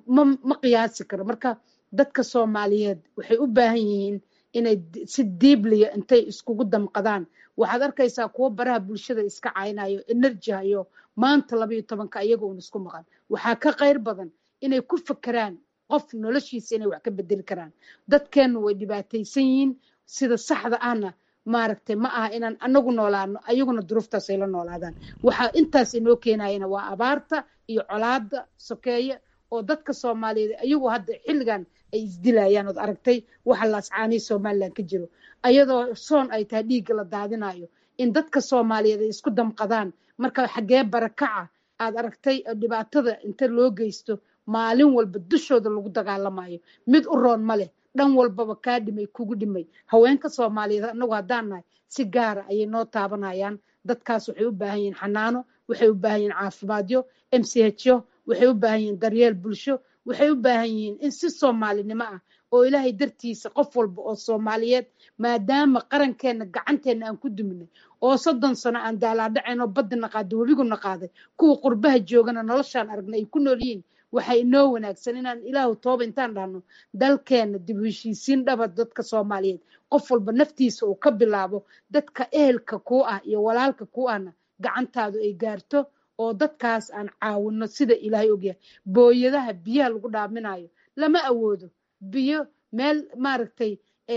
ma qiyaasi karo marka dadka soomaaliyeed waxay u baahan yihiin inay si diibliya intay iskugu damqadaan waxaad arkaysaa kuwo baraha bulshada iska caynayo enerji hayo maanta labayo tobanka iyaga uun isku maqan waxaa ka qayr badan inay ku fakeraan qof noloshiisa inay wax ka bedeli karaan dadkeennu way dhibaataysan yihiin sida saxda ahna maaragtay ma aha inaan anagu noolaano ayaguna duruuftaas ay la noolaadaan waxaa intaas inoo keenayana waa abaarta iyo colaada sokeeye oo dadka soomaaliyeed ayagu hadda xilligan ay isdilayaan ood aragtay waxa laascaanihi somalilan ka jiro ayadoo soon ay tahay dhiigga la daadinayo in dadka soomaaliyeed ay isku damqadaan marka xaggee barakaca aad aragtay dhibaatada inta loo geysto maalin walba dushooda lagu dagaalamayo mid u roon ma leh dhan walbaba kaa dhimay kugu dhimay haweenka soomaaliyeed anagu haddaan nahay si gaara ayay noo taabanayaan dadkaas waxay u baahan yihiin xanaano waxay u baahan yihiin caafimaadyo m c hyo waxay u baahan yihiin daryeel bulsho waxay u baahan yihiin in si soomaalinimo ah oo ilaahay dartiisa qof walba oo soomaaliyeed maadaama qarankeenna gacanteenna aan ku duminay oo soddon sano aan daalaadhacayn oo baddi naqaaday webigu naqaaday kuwa qurbaha joogana noloshaan aragnay ay ku nool yihiin waxaa inoo wanaagsan inaan ilaahu tooba intaan dhahno dalkeenna dib u heshiisiin dhaba dadka soomaaliyeed qof walba naftiisa uu ka bilaabo dadka ehelka kuu ah iyo walaalka kuu ahna gacantaadu ay gaarto oo dadkaas aan caawino sida ilaahay ogyahay booyadaha biyaha lagu dhaaminayo lama awoodo biyo meel maaragtay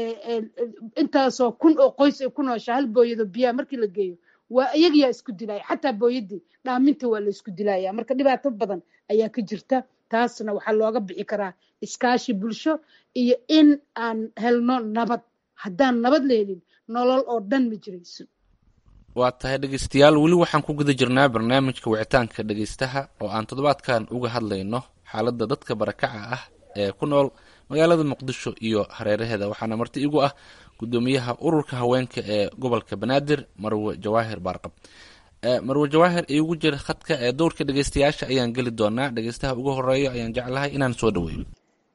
intaasoo kun oo qoys ay ku nooshaa hal booyado biyaha markii la geeyo waa iyagiyaa isku dilaya xataa booyadii dhaaminta waa la isku dilaya marka dhibaato badan ayaa ka jirta taasna waxaa looga bixi karaa iskaashi bulsho iyo in aan helno nabad haddaan nabad la helin nolol oo dhan ma jirayso waa tahay dhegeystayaal weli waxaan ku guda jirnaa barnaamijka wicitaanka dhegeystaha oo aan toddobaadkan uga hadlayno xaaladda dadka barakaca ah ee ku nool magaalada muqdisho iyo hareeraheeda waxaana marti igu ah gudoomiyaha ururka haweenka ee gobolka banaadir marwe jawaahir baarqab marwe jawaahir iigu jira khadka ee dowrka dhegeystayaasha ayaan geli doonaa dhegeystaha ugu horeeyo ayaan jeclahay inaan soo dhaweeyo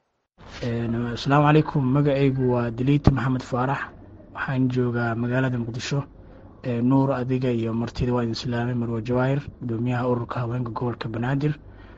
asalaamu calaykum magacaygu waa daliiti maxamed faarax waxaan joogaa magaalada muqdisho nuur adiga iyo martida waa idin islaamay marwe jawaahir gudoomiyaha ururka haweenka gobolka banaadir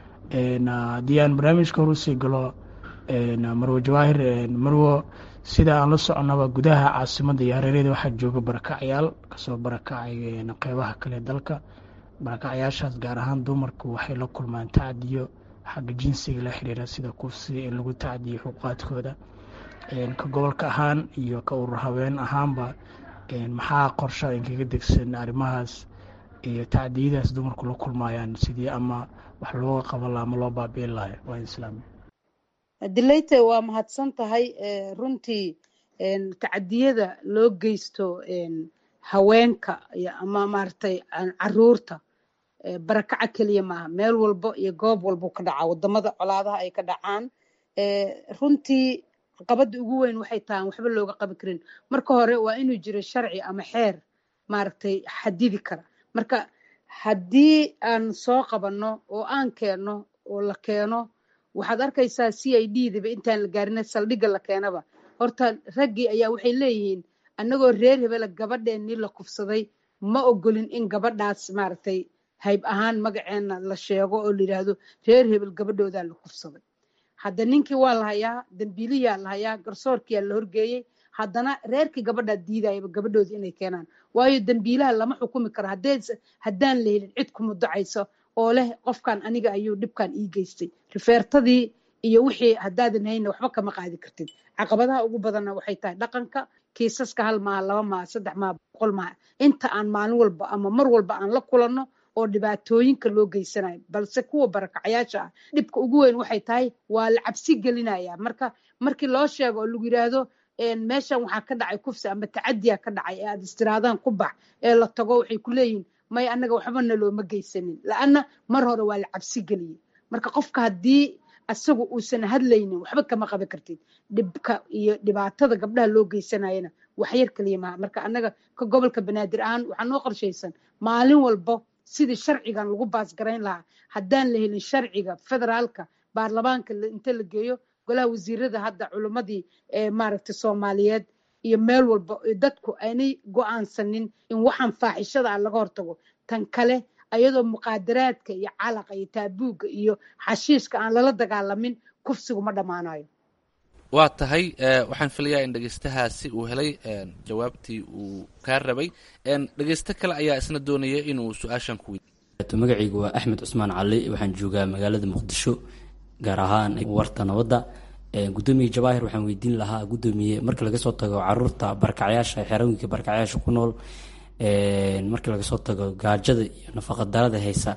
haddii aan barnaamijka hor usii galo marwe jawaahir marwo sida aan la soconaba gudaha caasimada iyo hareerada waxaa jooga barakacyaal kasoo barakacay qeybaha kale dalka barakacyaashaas gaar ahaan dumarku waxay la kulmaan tacdiyo xagga jinsiga la xiriira sida kufsiga in lagu tacdiyo xuquuqaadkooda ka gobolka ahaan iyo ka urur haween ahaanba maxaa qorsha inkaga degsan arrimahaas iyo tacdiyadaas dumarku la kulmayaan sidii ama wax looga qaban laha ama loo baabiin lahay waa islaami dileyte waa mahadsan tahay runtii tacadiyada loo geysto haweenka ama maaragtay caruurta barakaca keliya maaha meel walbo iyo goob walbuu ka dhacaa wadamada colaadaha ay ka dhacaan runtii caqabada ugu weyn waxay tahay waxba looga qaban karin marka hore waa inuu jiro sharci ama xeer maaragtay xadidi kara marka haddii aan soo qabanno oo aan keenno oo la keeno waxaad arkaysaa c i d daba intaan la gaarina saldhigga la keenaba horta raggii ayaa waxay leeyihiin annagoo reer hebela gabadheennii la kufsaday ma ogolin in gabadhaas maaragtay hayb ahaan magaceena la sheego oo la yidhaahdo reer hebel gabadhoodaa la kufsaday hadda ninkii waa la hayaa dambiiliyaa la hayaa garsoorkiyaa la horgeeyey haddana reerkii gabadhaa diidayaba gabadhoodii inay keenaan waayo dambiilaha lama xukumi karo haddaan la helin cid ku mudacayso oo leh qofkan aniga ayuu dhibkan ii geystay rifeertadii iyo wixii haddaadan hayna waxba kama qaadi kartid caqabadaha ugu badanna waxay tahay dhaqanka kiisaska hal maaha laba maaha saddex maaha boqol maaha inta aan maalin walba ama mar walba aan la kulanno oo dhibaatooyinka loo geysanayo balse kuwa barakacayaasha ah dhibka ugu weyn waxay tahay waa la cabsi gelinaya marka markii loo sheego oo lagu yidhaahdo meeshan waxaa ka dhacay kufsi ama tacadiya ka dhacay ee aad istiraadaan ku bax ee la tago waxay ku leeyihin may annaga waxbana looma geysanin la-anna mar hore waa la cabsi geliyey marka qofka haddii asagu uusan hadlaynin waxba kama qaban kartid dhibka iyo dhibaatada gabdhaha loo geysanayana waxyar kaliya maha marka annaga ka gobolka banaadir ahaan waxaa noo qorshaysan maalin walbo sidii sharcigan lagu baasgarayn lahaa haddaan la helin sharciga federaalka baarlamaanka inta la geeyo golaha wasiirada hadda culimmadii maaragtay soomaaliyeed iyo meel walba dadku aynay go-aansanin in waxaan faaxishada ah laga hortago tan kale ayadoo muqaadaraadka iyo calaqa iyo taabuugga iyo xashiishka aan lala dagaalamin kufsigu ma dhammaanayo waa tahay waxaan filayaa in dhegeystahaasi uu helay jawaabtii uu kaa rabay dhegeysto kale ayaa isna doonaya inuu su-aashan ku weydiiyo magacaygu waa axmed cusmaan cali waxaan joogaa magaalada muqdisho gaar ahaan warta nabadda gudoomiye jawaahir waxaan weydiin lahaa gudoomiye marka laga soo tago caruurta barkacyaasha xerooyinka barkacyaasha ku nool marka laga soo tago gaajada iyo nafaqadarada haysa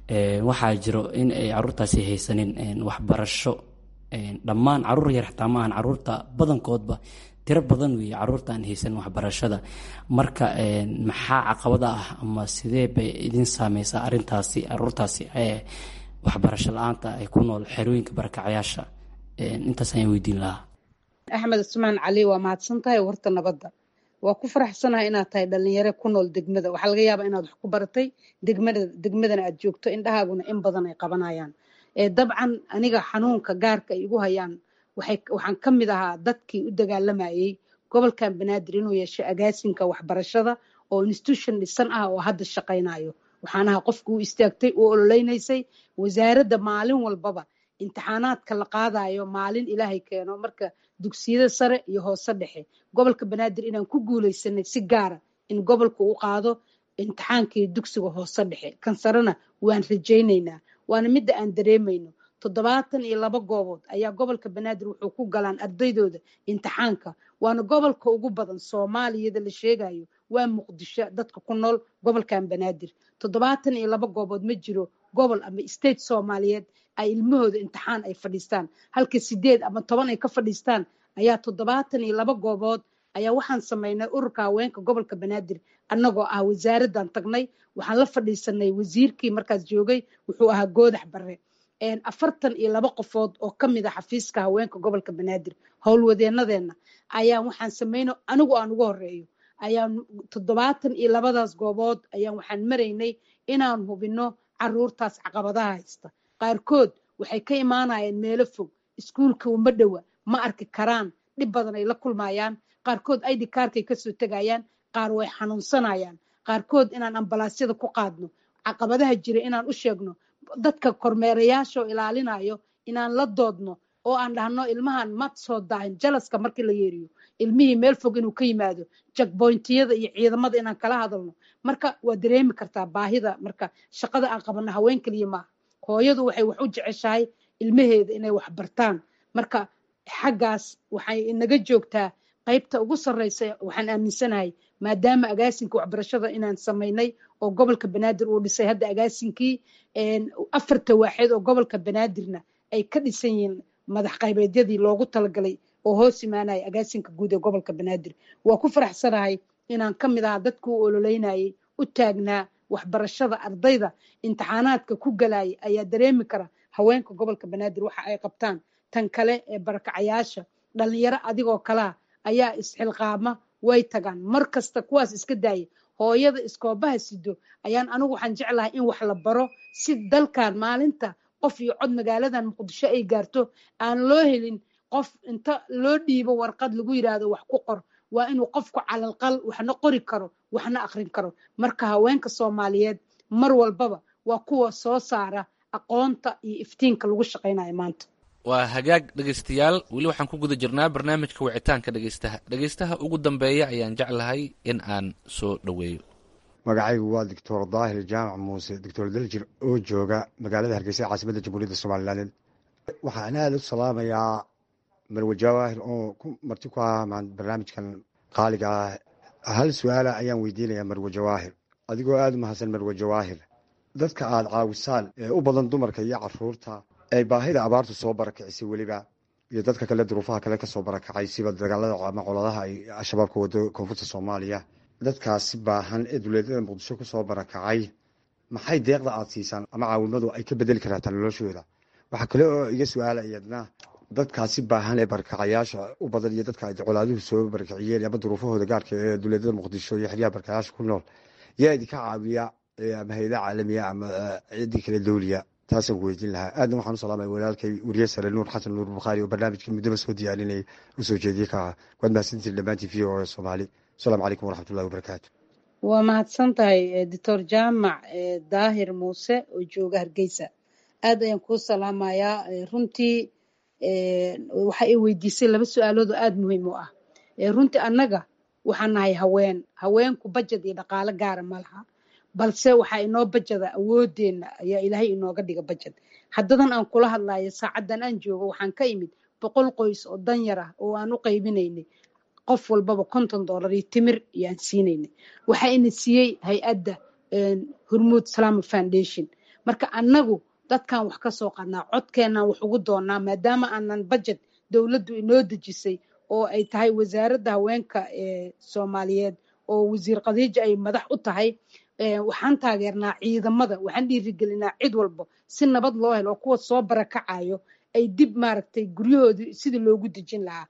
waxaa jiro in ay caruurtaasi haysanin waxbarasho dhammaan caruur yar xataa maahan caruurta badankoodba tiro badan weeye caruurta aan haysanin waxbarashada marka maxaa caqabada ah ama sidee bay idin saameysaa arintaasi caruurtaasi waxbarasho la-aanta ay ku nool xerooyinka barakacayaasha intaas ayaan weydiin lahaa axmed cusmaan cali waa mahadsan tahay warta nabadda waa ku faraxsanahay inaad tahay dhalinyare ku nool degmada waxaa laga yaabaa inaad wax ku baratay degmada degmadana aad joogto indhahaaguna in badan ay qabanayaan dabcan aniga xanuunka gaarka ay igu hayaan waxaan ka mid ahaa dadkii u dagaalamayey gobolkan banaadir inuu yeesho agaasinka waxbarashada oo institution dhisan ah oo hadda shaqaynayo waxaan ahaa qofka u istaagtay u ololeynaysay wasaaradda maalin walbaba imtixaanaadka la qaadayo maalin ilaahay keeno marka dugsiyada sare iyo hoose dhexe gobolka banaadir inaan ku guuleysanay si gaara in gobolka u qaado imtixaankii dugsiga hoose dhexe kan sarena waan rajaynaynaa waana midda aan dareemayno toddobaatan iyo laba goobood ayaa gobolka banaadir wuxuu ku galaan ardaydooda imtixaanka waana gobolka ugu badan soomaaliyada la sheegayo waa muqdisho dadka ku nool gobolkan banaadir toddobaatan iyo laba goobood ma jiro gobol ama state soomaaliyeed ay ilmahooda imtixaan ay fadhiistaan halka sideed ama toban ay ka fadhiistaan ayaa toddobaatan iyo laba goobood ayaa waxaan samaynay ururka haweenka gobolka banaadir annagoo ah wasaaraddan tagnay waxaan la fadhiisanay wasiirkii markaas joogay wuxuu ahaa goodax bare afartan iyo laba qofood oo ka mid a xafiiska haweenka gobolka banaadir howlwadeenadeenna ayaan waxaan samayno anigu aan ugu horeeyo ayaan toddobaatan iyo labadaas goobood ayaan waxaan maraynay inaan hubino caruurtaas caqabadaha haysta qaarkood waxay ka imaanayaan meelo fog iskuulka uma dhowa ma arki karaan dhib badan ay la kulmayaan qaarkood id kaarkay kasoo tegayaan qaar way xanuunsanayaan qaarkood inaan ambalaasyada ku qaadno caqabadaha jira inaan u sheegno dadka kormeerayaashaoo ilaalinayo inaan la doodno oo aan dhahno ilmahan ma soo daahin jalaska markii la yeeriyo ilmihii meel fog inuu ka yimaado jakboyntiyada iyo ciidamada inaan kala hadalno marka waa dareemi kartaa baahida marka shaqada aan qabano haween keliya maaha hooyadu waxay wax u jeceshahay ilmaheeda inay wax bartaan marka xaggaas waxay inaga joogtaa qaybta ugu sarreysa waxaan aaminsanahay maadaama agaasinka waxbarashada inaan samaynay oo gobolka banaadir uu dhisay hadda agaasinkii afarta waaxeed oo gobolka banaadirna ay ka dhisan yihiin madax qaybeedyadii loogu talagalay oo hoos imaanaya agaasinka guud ee gobolka banaadir waa ku faraxsanahay inaan ka mid ahaa dadku u ololeynayay u taagnaa waxbarashada ardayda imtixaanaadka ku galaya ayaa dareemi kara haweenka gobolka banaadir waxa ay qabtaan tan kale ee barakacayaasha dhalinyaro adigoo kalaa ayaa isxilqaama way tagaan mar kasta kuwaas iska daaya hooyada iskoobaha sido ayaan anigu waxaan jeclahay in wax la baro si dalkan maalinta qof iyo cod magaaladan muqdisho ay gaarto aan loo helin qof inta loo dhiibo warqad lagu yidhaahdo wax ku qor waa inuu qofku calalqal waxna qori karo waxna akrin karo marka haweenka soomaaliyeed mar walbaba waa kuwa soo saara aqoonta iyo iftiinka lagu shaqaynayo maanta waa hagaag dhegaystayaal weli waxaan ku guda jirnaa barnaamijka wicitaanka dhegaystaha dhegaystaha ugu dambeeya ayaan jeclahay in aan soo dhoweeyo magacaygu waa doctor daahir jaamac muuse doctor daljir oo jooga magaalada hargeysa caasimadda jamhuuriyadda somalilaaned waxaan aada u salaamayaa marwe jawaahir oo ku marti ku ah barnaamijkan qaaliga ah hal su-aala ayaan weydiinayaa marwe jawaahir adigoo aada u mahadsan marwe jawaahir dadka aada caawisaan ee u badan dumarka iyo caruurta ee baahida abaartu soo barakicisay weliba iyo dadka kale duruufaha kale kasoo barakacay siba dagaalada ama coladaha ay al-shabaab ka wado koonfurta soomaaliya dadkaasi baahan ee duleedyada muqdisho kusoo barakacay maxay deeqda aada siisaan ama caawimadu ay ka bedeli karaataa noloshooda waxaa kale oo iga su-aala iyadna dadkaasi baahan ee barakacayaasha u badan iyo dadka ay colaaduhu soo barakiciyeen ama duruufahooda gaarka ee duleedyada muqdisho iyo xeryaha barakacayaasha ku nool yaa idinka caawiya ama hay-ada caalamiya ama ciddii kale dowliya taasaan ku weydiin lahaa aadna waxaan u salaamaya walaalkay weriye sare nuur xasan nuur bukhaari oo barnaamijka muddaba soo diyaarinayay u soo jeediyey ka ah waad mahadsantiin dhammaantiin v o e soomaali asalaamu calaykum waraxmatullahi wabarakaatu waa mahadsan tahay doctor jaamac daahir muuse oo jooga hargeysa aad ayaan kuu salaamayaa runtii waxa ay weydiisay laba su-aalood oo aada muhiim u ah runtii annaga waxaan nahay haween haweenku bajad iyo dhaqaalo gaara ma laha balse waxaa inoo bajada awoodeenna ayaa ilaahay inooga dhiga bajad haddadan aan kula hadlayo saacaddan aan joogo waxaan ka imid boqol qoys oo danyar ah oo aan u qaybinaynay qof walbaba konton dollar iyo timir iyo aan siinaynay waxaa ina siiyey hay-adda hormuud salama foundation marka annagu dadkan wax ka soo qadnaa codkeenaan wax ugu doonaa maadaama aanan bajed dowladdu inoo dejisay oo ay tahay wasaaradda haweenka ee soomaaliyeed oo wasiir khadiija ay madax u tahay waxaan taageernaa ciidamada waxaan dhiirigelinaa cid walba si nabad loo helo oo kuwa soo barakacayo ay dib maaragtay guryahoodii sidii loogu dejin lahaa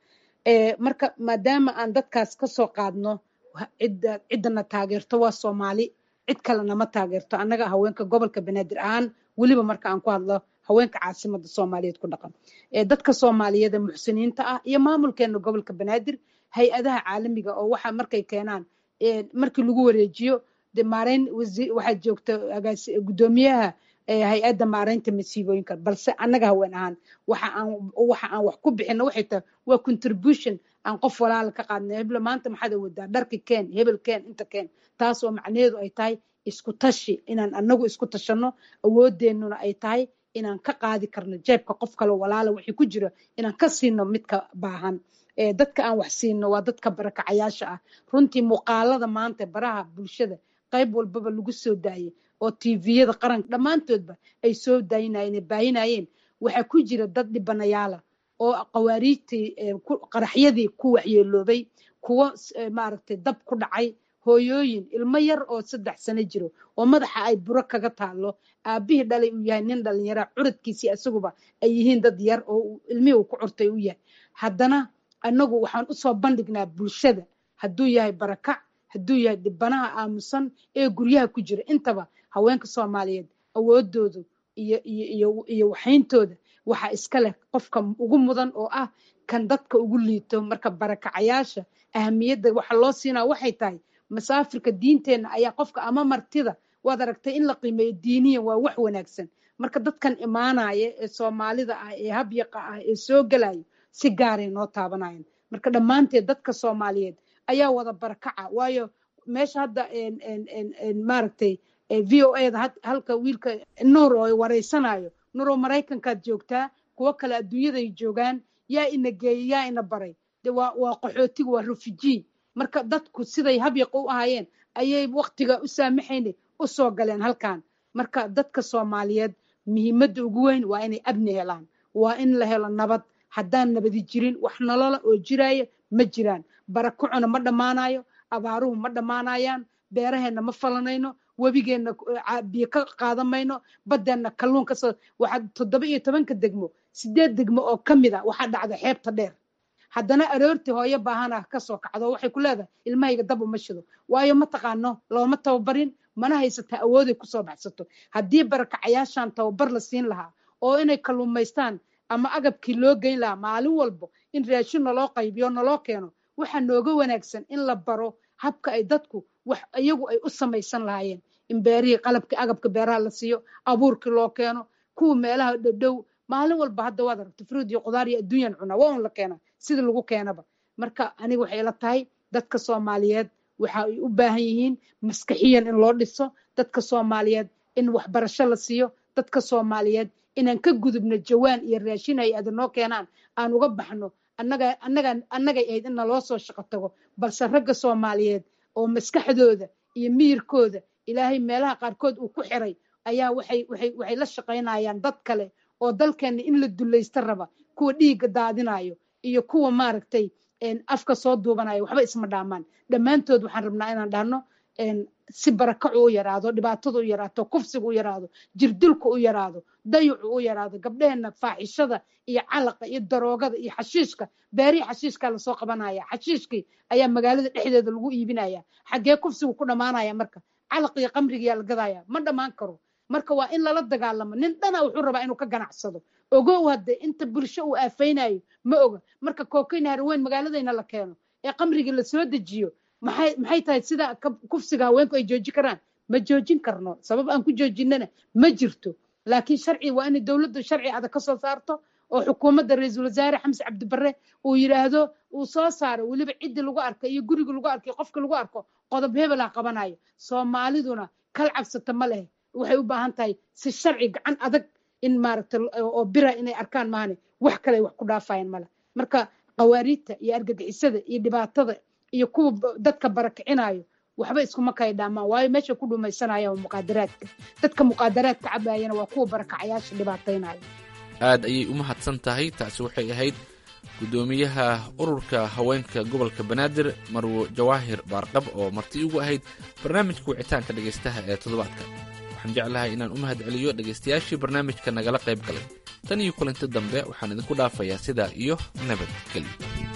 marka maadaama aan dadkaas kasoo qaadno cidda ciddana taageerto waa soomaali cid kalena ma taageerto annaga haweenka gobolka banaadir ahaan weliba marka aan ku hadlo haweenka caasimada soomaaliyeed ku dhaqan dadka soomaaliyeed ee muxsiniinta ah iyo maamulkeena gobolka banaadir hay-adaha caalamiga oo waxa markay keenaan markii lagu wareejiyo de maareyn waxaa joogta gudoomiyaha hay-adda maareynta masiibooyinka balse annaga haween ahaan waxa aan waxa aan wax ku bixino waxay tahay waa contribution aan qof walaala ka qaadnay heblo maanta maxaad awodaa dharki keen hebel keen inta keen taas oo macnaheedu ay tahay isku tashi inaan anagu isku tashanno awoodeennuna ay tahay inaan ka qaadi karno jeebka qof kale walaala wixii ku jira inaan ka siino midka baahan dadka aan wax siino waa dadka barakacayaasha ah runtii muuqaalada maanta baraha bulshada qayb walbaba lagu soo daayay oo tviyada qaranka dhammaantoodba ay soo daayinayeen ay baahinaayeen waxaa ku jira dad dhibanayaala oo qawaariijtii qaraxyadii ku waxyeeloobay kuwo maaragtay dab ku dhacay hooyooyin ilmo yar oo saddex sano jiro oo madaxa ay buro kaga taalo aabihii dhalay uu yahay nin dhalinyaraa curadkiisii isaguba ay yihiin dad yar oo ilmihii uu ku curtay u yahay haddana annagu waxaan usoo bandhignaa bulshada hadduu yahay barakac hadduu yahay dhibanaha aamusan ee guryaha ku jira intaba haweenka soomaaliyeed awoodoodu iyo iyo iyo iyo waxayntooda waxaa iska leh qofka ugu mudan oo ah kan dadka ugu liito marka barakacayaasha ahamiyadda waxa loo siinaa waxay tahay masaafirka diinteenna ayaa qofka ama martida waad aragtay in la qiimeeyo diiniyan waa wax wanaagsan marka dadkan imaanaya ee soomaalida ah ee habyaqa ah ee soo gelayo si gaaray noo taabanayaan marka dhammaanteed dadka soomaaliyeed ayaa wada barakaca waayo meesha hadda maaragtay v o eda halka wiilka nuur oo wareysanayo nuuroo maraykankaad joogtaa kuwo kale adduunyaday joogaan yaa ina geeyey yaa ina baray de waa waa qaxootiga waa refugee marka dadku siday habyaqa u ahaayeen ayay waktiga u saamaxayna u soo galeen halkan marka dadka soomaaliyeed muhiimadda ugu weyn waa inay abni helaan waa in la helo nabad haddaan nabadi jirin wax nolola oo jiraya ma jiraan barakacuna ma dhammaanayo abaaruhu ma dhammaanayaan beeraheenna ma falanayno webigeenna biyo ka qaadan mayno baddeenna kalluun kasoo waxaa toddoba iyo tobanka degmo sideed degmo oo ka mid a waxaa dhacda xeebta dheer haddana aroortii hooyo baahana kasoo kacdo waxay ku leedahay ilmahayga dab uma shido waayo ma taqaano looma tababarin mana haysataa awooday kusoo baxsato haddii barakacayaashan tababar la siin lahaa oo inay kalluumaystaan ama agabkii loo geyn lahaa maalin walbo in raashin naloo qaybiyo naloo keeno waxaa nooga wanaagsan in la baro habka ay dadku wax iyagu ay u samaysan lahaayeen in beerihii qalabkii agabka beeraha la siiyo abuurkii loo keeno kuwa meelaha dhadhow maalin walba hadda waad aragta fruud iyo qudaar iyo adduunyan cunaa waa un la keenaa sida lagu keenaba marka aniga waxay ila tahay dadka soomaaliyeed waxa ay u baahan yihiin maskaxiyan in loo dhiso dadka soomaaliyeed in waxbarasho la siiyo dadka soomaaliyeed inaan ka gudubno jawaan iyo raashin ay ada noo keenaan aan uga baxno annaga annaga annagay ahayd in naloo soo shaqo tago balse ragga soomaaliyeed oo maskaxdooda iyo miyirkooda ilaahay meelaha qaarkood uu ku xiray ayaa waxay waxay waxay la shaqaynayaan dad kale oo dalkeenna in la dulaysta raba kuwa dhiigga daadinayo iyo kuwa maaragtay afka soo duubanayo waxba isma dhaamaan dhammaantood waxaan rabnaa inaan dhahno si barakacu u yaraado dhibaatadu u yaraato kufsigu u yaraado jirdilku u yaraado dayucu u yaraado gabdheheenna faaxishada iyo calaqa iyo daroogada iyo xashiishka beerihii xashiishkaa lasoo qabanaya xashiishkii ayaa magaalada dhexdeeda lagu iibinaya xaggee kufsigu ku dhammaanaya marka calaq iyo qamrigiyaa la gadaya ma dhammaan karo marka waa in lala dagaalamo nin dhana wuxuu rabaa inuu ka ganacsado ogow hadde inta bulsho uu aafaynayo ma oga marka kookayn haraweyn magaaladayna la keeno ee qamrigii lasoo dejiyo maxay maxay tahay sida kufsiga haweenku ay jooji karaan ma joojin karno sabab aan ku joojinana ma jirto laakiin sharci waa inay dowladdu sharci adag ka soo saarto oo xukuumadda ra-iisul wasaare xamse cabdibare uu yidhaahdo uu soo saaro weliba ciddii lagu arko iyo guriga lagu arko iyo qofka lagu arko qodob hebel ah qabanayo soomaaliduna kal cabsata ma leh waxay u baahan tahay si sharci gacan adag in maaragta oo bira inay arkaan maahane wax kale ay wax ku dhaafayaan male marka qawaariidta iyo argagixisada iyo dhibaatada iyo kuwa dadka barakicinayo waxba iskuma kay dhaamaan waayo meesha ku dhumaysanaya waa muqaadaraadka dadka muqaadaraadka cabaayana waa kuwa barakacayaasha dhibaataynaya aad ayay u mahadsan tahay taasi waxay ahayd guddoomiyaha ururka haweenka gobolka banaadir marwo jawaahir baarqab oo marti ugu ahayd barnaamijka wicitaanka dhegaystaha ee toddobaadka waxaan jeclahay inaan u mahad celiyo dhegaystayaashii barnaamijka nagala qayb galay tan iyo kulanti dambe waxaan idinku dhaafayaa sidaa iyo nabadgelyo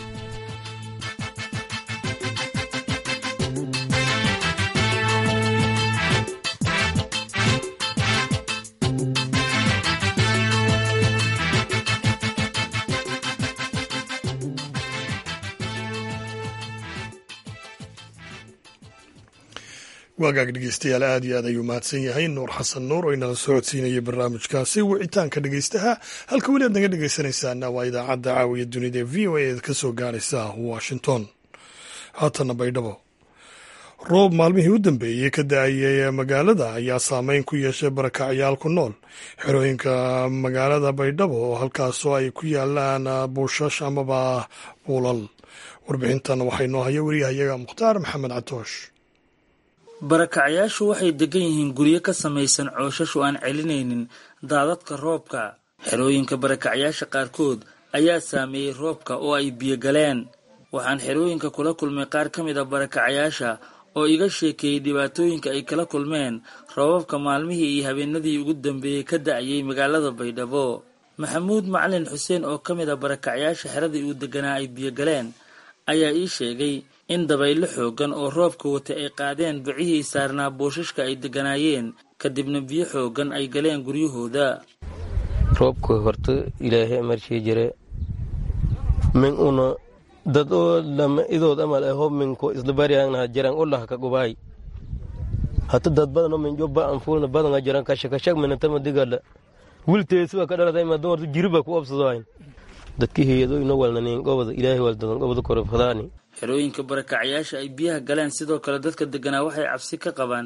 waagaag dhegeystayaal aad iyo aad ayuu mahadsan yahay nuur xasan nuur oo inala socodsiinayay barnaamijkaasi wicitaanka dhegeystaha halka weli aad naga dhegeysanaysaana waa idaacadda caawiya dunida ee v o a ka soo gaaraysa washington haatana baydhabo roob maalmihii u dambeeyey ka da-ayay magaalada ayaa saameyn ku yeeshay barakacyaal ku nool xerooyinka magaalada baydhabo oo halkaasoo ay ku yaalaan buushash amaba buulal warbixintan waxay noo haya wariyahayaga mukhtaar maxamed catoosh barakacyaashu waxay degan yihiin guryo ka samaysan cooshash oo aan celinaynin daadadka roobka xerooyinka barakacyaasha qaarkood ayaa saameeyey roobka oo ay biyo galeen waxaan xerooyinka kula kulmay qaar ka mid a barakacyaasha oo iga sheekeeyey dhibaatooyinka ay kala kulmeen roobabka maalmihii iyo habeenadii ugu dambeeyey ka da-ayay magaalada baydhabo maxamuud macalin xuseen oo ka mid a barakacyaasha xeradii uu deganaa ay biyo galeen ayaa ii sheegay in dabaylo xoogan oo roobka watay ay qaadeen bicihii saarnaa boosashka ay degganaayeen kadibna biyo xoogan ay galeen guryahooda roobka horta ilaahay marshii jire min una dad oo lama idood amal aho minko isdabariangnaha jirang ulah ka gubaay hata dad badan oo min jobba an fuulna badanga jiran kashakashag minantama digala wilteesuwa ka dhalatay ma doorta jiriba ku obsadoayn dadki heyado ino walnanin gobada ilaahay waldadan gobada korofadaani xerooyinka barakacyaasha ay biyaha galeen sidoo kale dadka deganaa waxay cabsi ka qabaan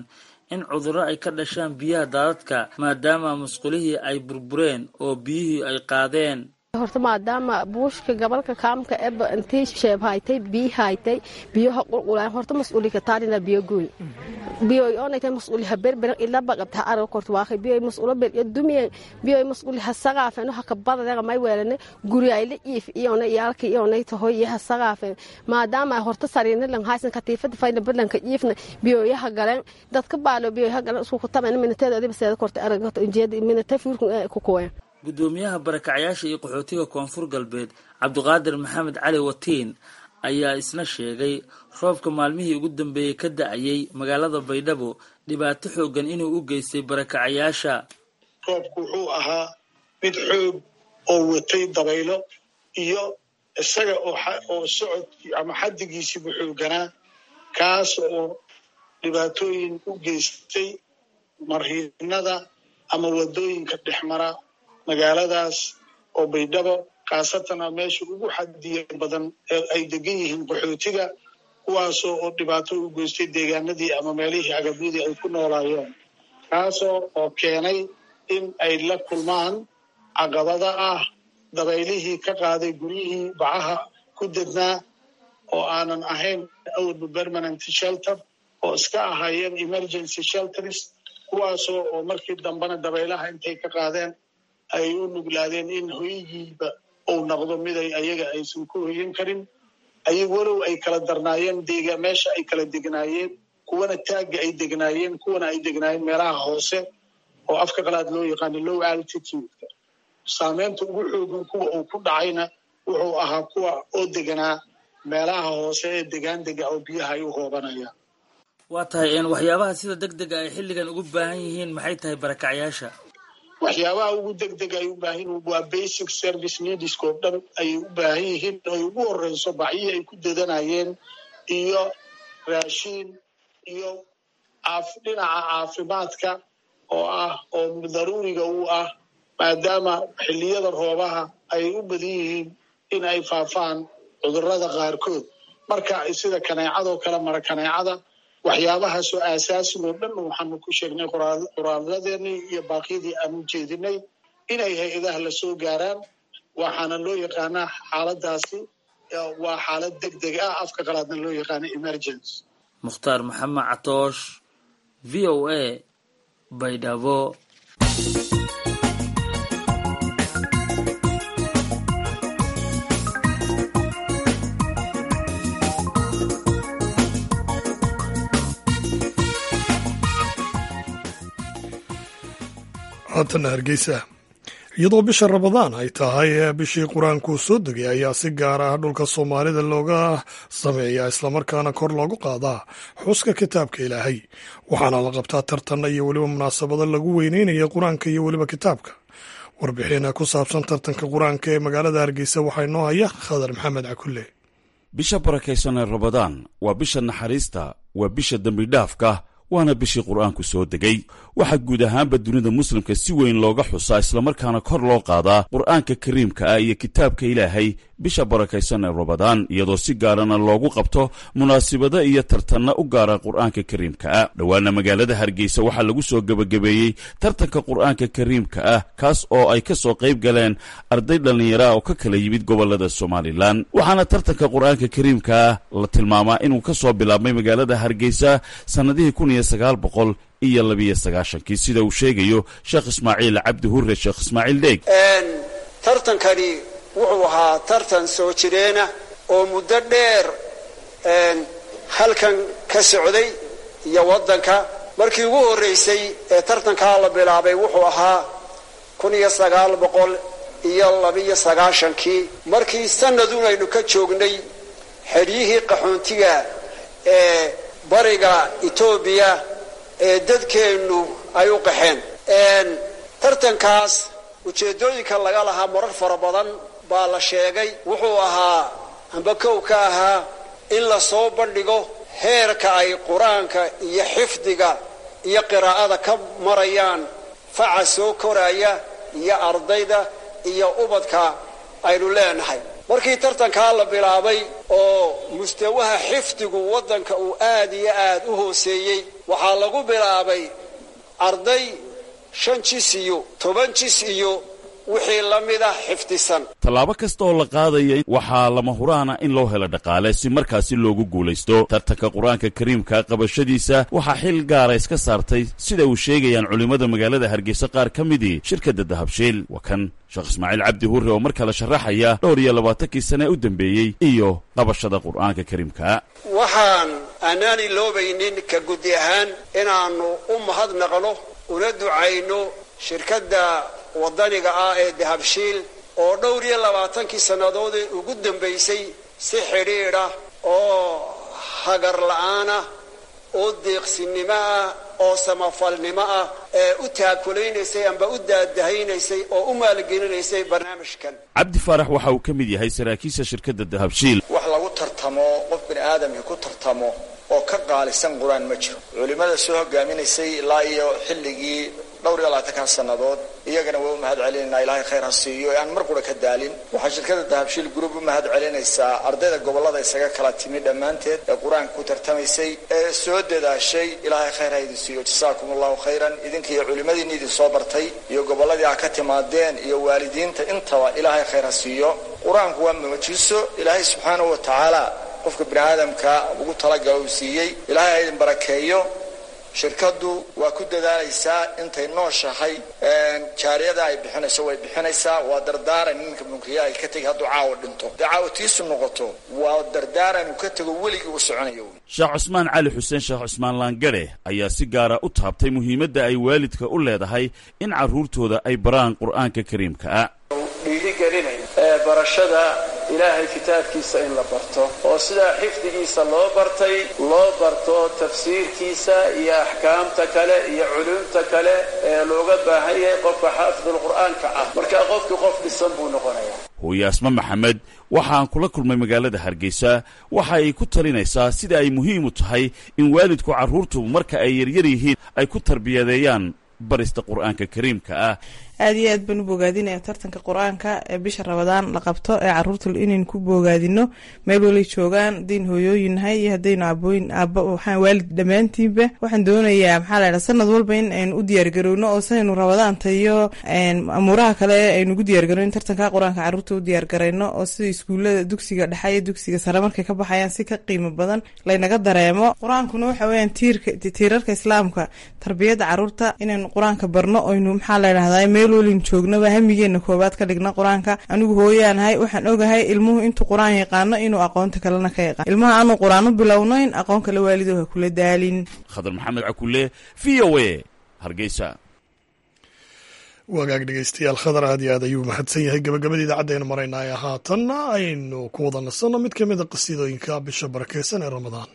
in cudurro ay ka dhashaan biyaha daadadka maadaama musqulihii ay burbureen oo biyihii ay qaadeen horta maadaama buushka gobolka kaamka eba intii sheeb haytay biyi haytay biyaha qulqulaan horta mas-uulika taarina biyo gooy biyo onaytay mas-uuli ha berberan ilaba qabta arag korta waaqay biyo mas-uulo beryo dumiye biyo mas-uuli ha saqaafen waxa ka badadaga may weelane guri ay la iif iyona iyaalka iyonay tahoy iyo ha saqaafen maadaama horta sariina lan haysan katiifada fayna badlanka iifna biyoyaha galeen dadka baalo biyoyaha galeen isku kutamen minateeda adiba seeda korta arag injeeda minate fuurku ku kuween gudoomiyaha barakacyaasha iyo qaxootiga koonfur galbeed cabdiqaadir maxamed cali watiin ayaa isna sheegay roobka maalmihii ugu dambeeyey ka da-ayay magaalada baydhabo dhibaato xoogan inuu u geystay barakacyaasha roobku wuxuu ahaa mid xoog oo watay dabaylo iyo isaga oo socodkii ama xaddigiisiibu xooganaa kaas oo dhibaatooyin u geystay marhiinada ama wadooyinka dhexmara magaaladaas oo baydhabo khaasatan a meesha ugu xadiya badan ee ay degan yihiin qaxootiga kuwaasoo oo dhibaato u geystay deegaanadii ama meelihii agabyadii ay ku noolaayeen kaasoo oo keenay in ay la kulmaan caqabada ah dabaylihii ka qaaday guryihii bacaha ku dednaa oo aanan ahayn awalba permanent shelter oo iska ahaayeen emergency shelters kuwaasoo oo markii dambena dabaylaha intay ka qaadeen ay u nuglaadeen in hoygiiba uu noqdo miday ayaga aysan ku hoyan karin ayag walow ay kala darnaayeen dega meesha ay kala degnaayeen kuwana taagga ay degnaayeen kuwana ay degnaayeen meelaha hoose oo afka qalaad loo yaqaano low altitude-ka saameynta ugu xoogan kuwa uu ku dhacayna wuxuu ahaa kuwa oo deganaa meelaha hoose ee degaan dega oo biyaha ay u hoobanayaan waa tahay waxyaabaha sida deg dega ay xilligan ugu baahan yihiin maxay tahay barakacyaasha waxyaabaha ugu deg deg ay u baahan yihiin waa basic service needska oo dhan ayay u baahan yihiin ay ugu horeyso bacyihii ay ku dadanayeen iyo raashiin iyo dhinaca caafimaadka oo ah oo daruuriga u ah maadaama xilliyada roobaha ay u badan yihiin in ay faafaan cudurrada qaarkood marka sida kaneecadoo kale mara kaneecada waxyaabahaasoo aasaasigo dhan waxaanu ku sheegnay qoraaladeenii iyo baaqyadii aanu jeedinay inay hay-adaha lasoo gaaraan waxaana loo yaqaanaa xaaladaasi waa xaalad deg deg ah afka qalaadna loo yaqaana emergency mukhtaar maxamed catoosh v o a baydhabo haatana hargeysa iyadoo bisha rabadaan ay tahay bishii qur-aankuu soo degay ayaa si gaar ah dhulka soomaalida looga sameeyaa islamarkaana kor loogu qaadaa xuska kitaabka ilaahay waxaana la qabtaa tartanna iyo weliba munaasabado lagu weyneynaya qur-aanka iyo weliba kitaabka warbixin ku saabsan tartanka qur-aanka ee magaalada hargeysa waxaa inoo haya khadar maxamed cakulle bisha barakaysan ee rabadaan waa bisha naxariista waa bisha dembidhaafka waana bishii qur-aanku soo degay waxaa guud ahaanba dunida muslimka si weyn looga xusaa islamarkaana kor loo qaadaa qur-aanka kariimka ah iyo kitaabka ilaahay bisha barakaysan ee rabadaan iyadoo si gaarana loogu qabto munaasibado iyo tartanna u gaara qur-aanka kariimka ah dhowaana magaalada hargeysa waxaa lagu soo gebagabeeyey tartanka qur-aanka kariimka ah kaas oo ay ka soo qayb galeen arday dhallinyara oo ka kala yimid gobolada somalilan waxaana tartanka qur-aanka kariimka ah la tilmaamaa inuu ka soo bilaabmay magaalada hargeysa sannadihii kun iyo sagaal boqol iyo labiyo sagaashankii sida uu sheegayo sheekh ismaaciil cabdi hure sheekh ismaaciil dheeg tartankani wuxuu ahaa tartan soo jireena oo muddo dheer halkan ka socday iyo waddanka markii ugu horreysay ee tartankaa la bilaabay wuxuu ahaa kun iyo sagaal boqol iyo labiyo sagaashankii markii sanadun aynu ka joognay xeryihii qaxoontiga ee bariga etoobiya ee dadkeennu ay u qaxeen tartankaas ujeeddooyinka laga lahaa marar fara badan baa la sheegay wuxuu ahaa amba kow ka ahaa in la soo bandhigo heerka ay qur-aanka iyo xifdiga iyo qiraa'ada ka marayaan faca soo koraya iyo ardayda iyo ubadka aynu leenahay markii tartankaa la bilaabay oo mustawaha xifdigu waddanka uu aad iyo aad u hooseeyey waxaa lagu bilaabay arday shan jis iyo toban jis iyo wixii la mid ah xifdisan tallaabo kasta oo la qaadaya waxaa lama huraana in loo helo dhaqaale si markaasi loogu guulaysto tartanka qur-aanka kariimka qabashadiisa waxaa xil gaara iska saartay sida uu sheegayaan culimmada magaalada hargeysa qaar ka midii shirkadda dahabshiil waa kan sheekh ismaaciil cabdi hurre oo mar kale sharaxaya dhowr iyo labaatankii sane u dambeeyey iyo qabashada qur-aanka kariimka waxaan aanaan iloobaynin ka guddi ahaan inaannu u mahadnaqno una ducayno shirkadda waddaniga ah ee dahabshiil oo dhowr iyo labaatankii sannadoodee ugu dambaysay si xidhiidha oo hagar la'aanah oo deeqsinimo ah oo samafalnimo ah ee u taakulaysay amba u daadahaynaysay oo u maalgelinaysay barnaamijkan cabdi faarax waxa uu ka mid yahay saraakiisha shirkadda dahabshiil wax lagu tartamo qof bini aadamkii ku tartamo oo ka qaalisan qur-aan ma jiro culimmada soo hogaaminaysay ilaa iyo xilligii dhowr iyo labaatankan sannadood iyagana waa u mahad celinaynaa ilaahay khayr ha siiyo ee aan mar qura ka daalin waxaa shirkada dahabshiil group u mahad celinaysaa ardayda gobollada isaga kala timi dhammaanteed ee qur-aanka ku tartamaysay ee soo dadaashay ilaahay khayr ha idin siiyo jasaakum allahu khayran idinka iyo culimmadiinni idin soo bartay iyo gobolladii aa ka timaadeen iyo waalidiinta intaba ilaahay khayr ha siiyo qur-aanku waa muujiso ilaahay subxaanahu wa tacaala qofka bini aadamka ugu talagala uu siiyey ilaahay ha idin barakeeyo shirkaddu waa ku dadaalaysaa intay nooshahay jaariyada ay bixinayso way bixinaysaa waa dardaaran ninka munkiya ay ka tegi hadduu caawa dhinto dee caawa tiisu noqoto waa dardaaran uu ka tego weligii u soconayo sheekh cusmaan cali xuseen sheekh cusmaan laangare ayaa si gaara u taabtay muhiimadda ay waalidka u leedahay in carruurtooda ay baraan qur'aanka kariimka dhiirigelinay ee barashada ilaahay kitaabkiisa in la barto oo sidaa xifdigiisa loo bartay loo barto tafsiirkiisa iyo axkaamta kale iyo culumta kale ee looga baahan yahay qofka xaafidulqur'aanka ah markaa qofkii qof dhisan buu noqonayaa hooye asma maxamed waxaan kula kulmay magaalada hargeysa waxa ay ku talinaysaa sida ay muhiim u tahay in waalidku carruurtu marka ay yaryar yihiin ay ku tarbiyadeeyaan barista qur'aanka kariimka ah aad iyo aad baan u bogaadinaya tartanka qur-aanka ee bisha rabadaan la qabto ee caruurta inaynu ku bogaadino meel walay joogaan hadaynu hooyooyin nahay iyo hadaynu abooyin aaba waxaan waalid dhammaantiinba waxaan doonayaa maxaa la ydhaha sanad walba in aynu u diyaargarowno oo sidaynu rabadaanta iyo amuuraha kale aynu ugu diyaargarowno in tartanka qur-aanka caruurta u diyaargarayno oo sida iskuullada dugsiga dhexe iyo dugsiga sare markay ka baxayaan si ka qiimo badan laynaga dareemo qur-aankuna waxa weyaan tiirka tiirarka islaamka tarbiyadda caruurta inaynu qur-aanka barno oynu maxaa la ydhahdaa meel walin joognaba hamigeena koobaad ka dhigna qur-aanka anigu hooyaanahay waxaan ogahay ilmuhu intuu qur-aan yaqaano inuu aqoonta kalena ka yaqaan ilmaha aanu qur-aan u bilownayn aqoon kale waalido ha kula daalin khadar maxamed cakule v o a hargeysa wagaag dhegeystayaal khadar aad iyo aad ayuu mahadsan yahay gabagabada idaacadda aynu maraynaaye haatanna aynu ku wada nasanno mid ka mid a qasiidooyinka bisha barakeysan ee ramadaan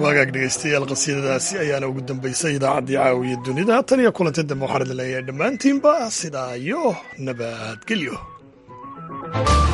waagaag dhegaystayaal qasiidadaasi ayaana ugu dambaysay idaacaddii caawiya dunida tan iyo kulanti dambe waxaan idin leeyahay dhammaantiinba sidaa iyo nabadgelyo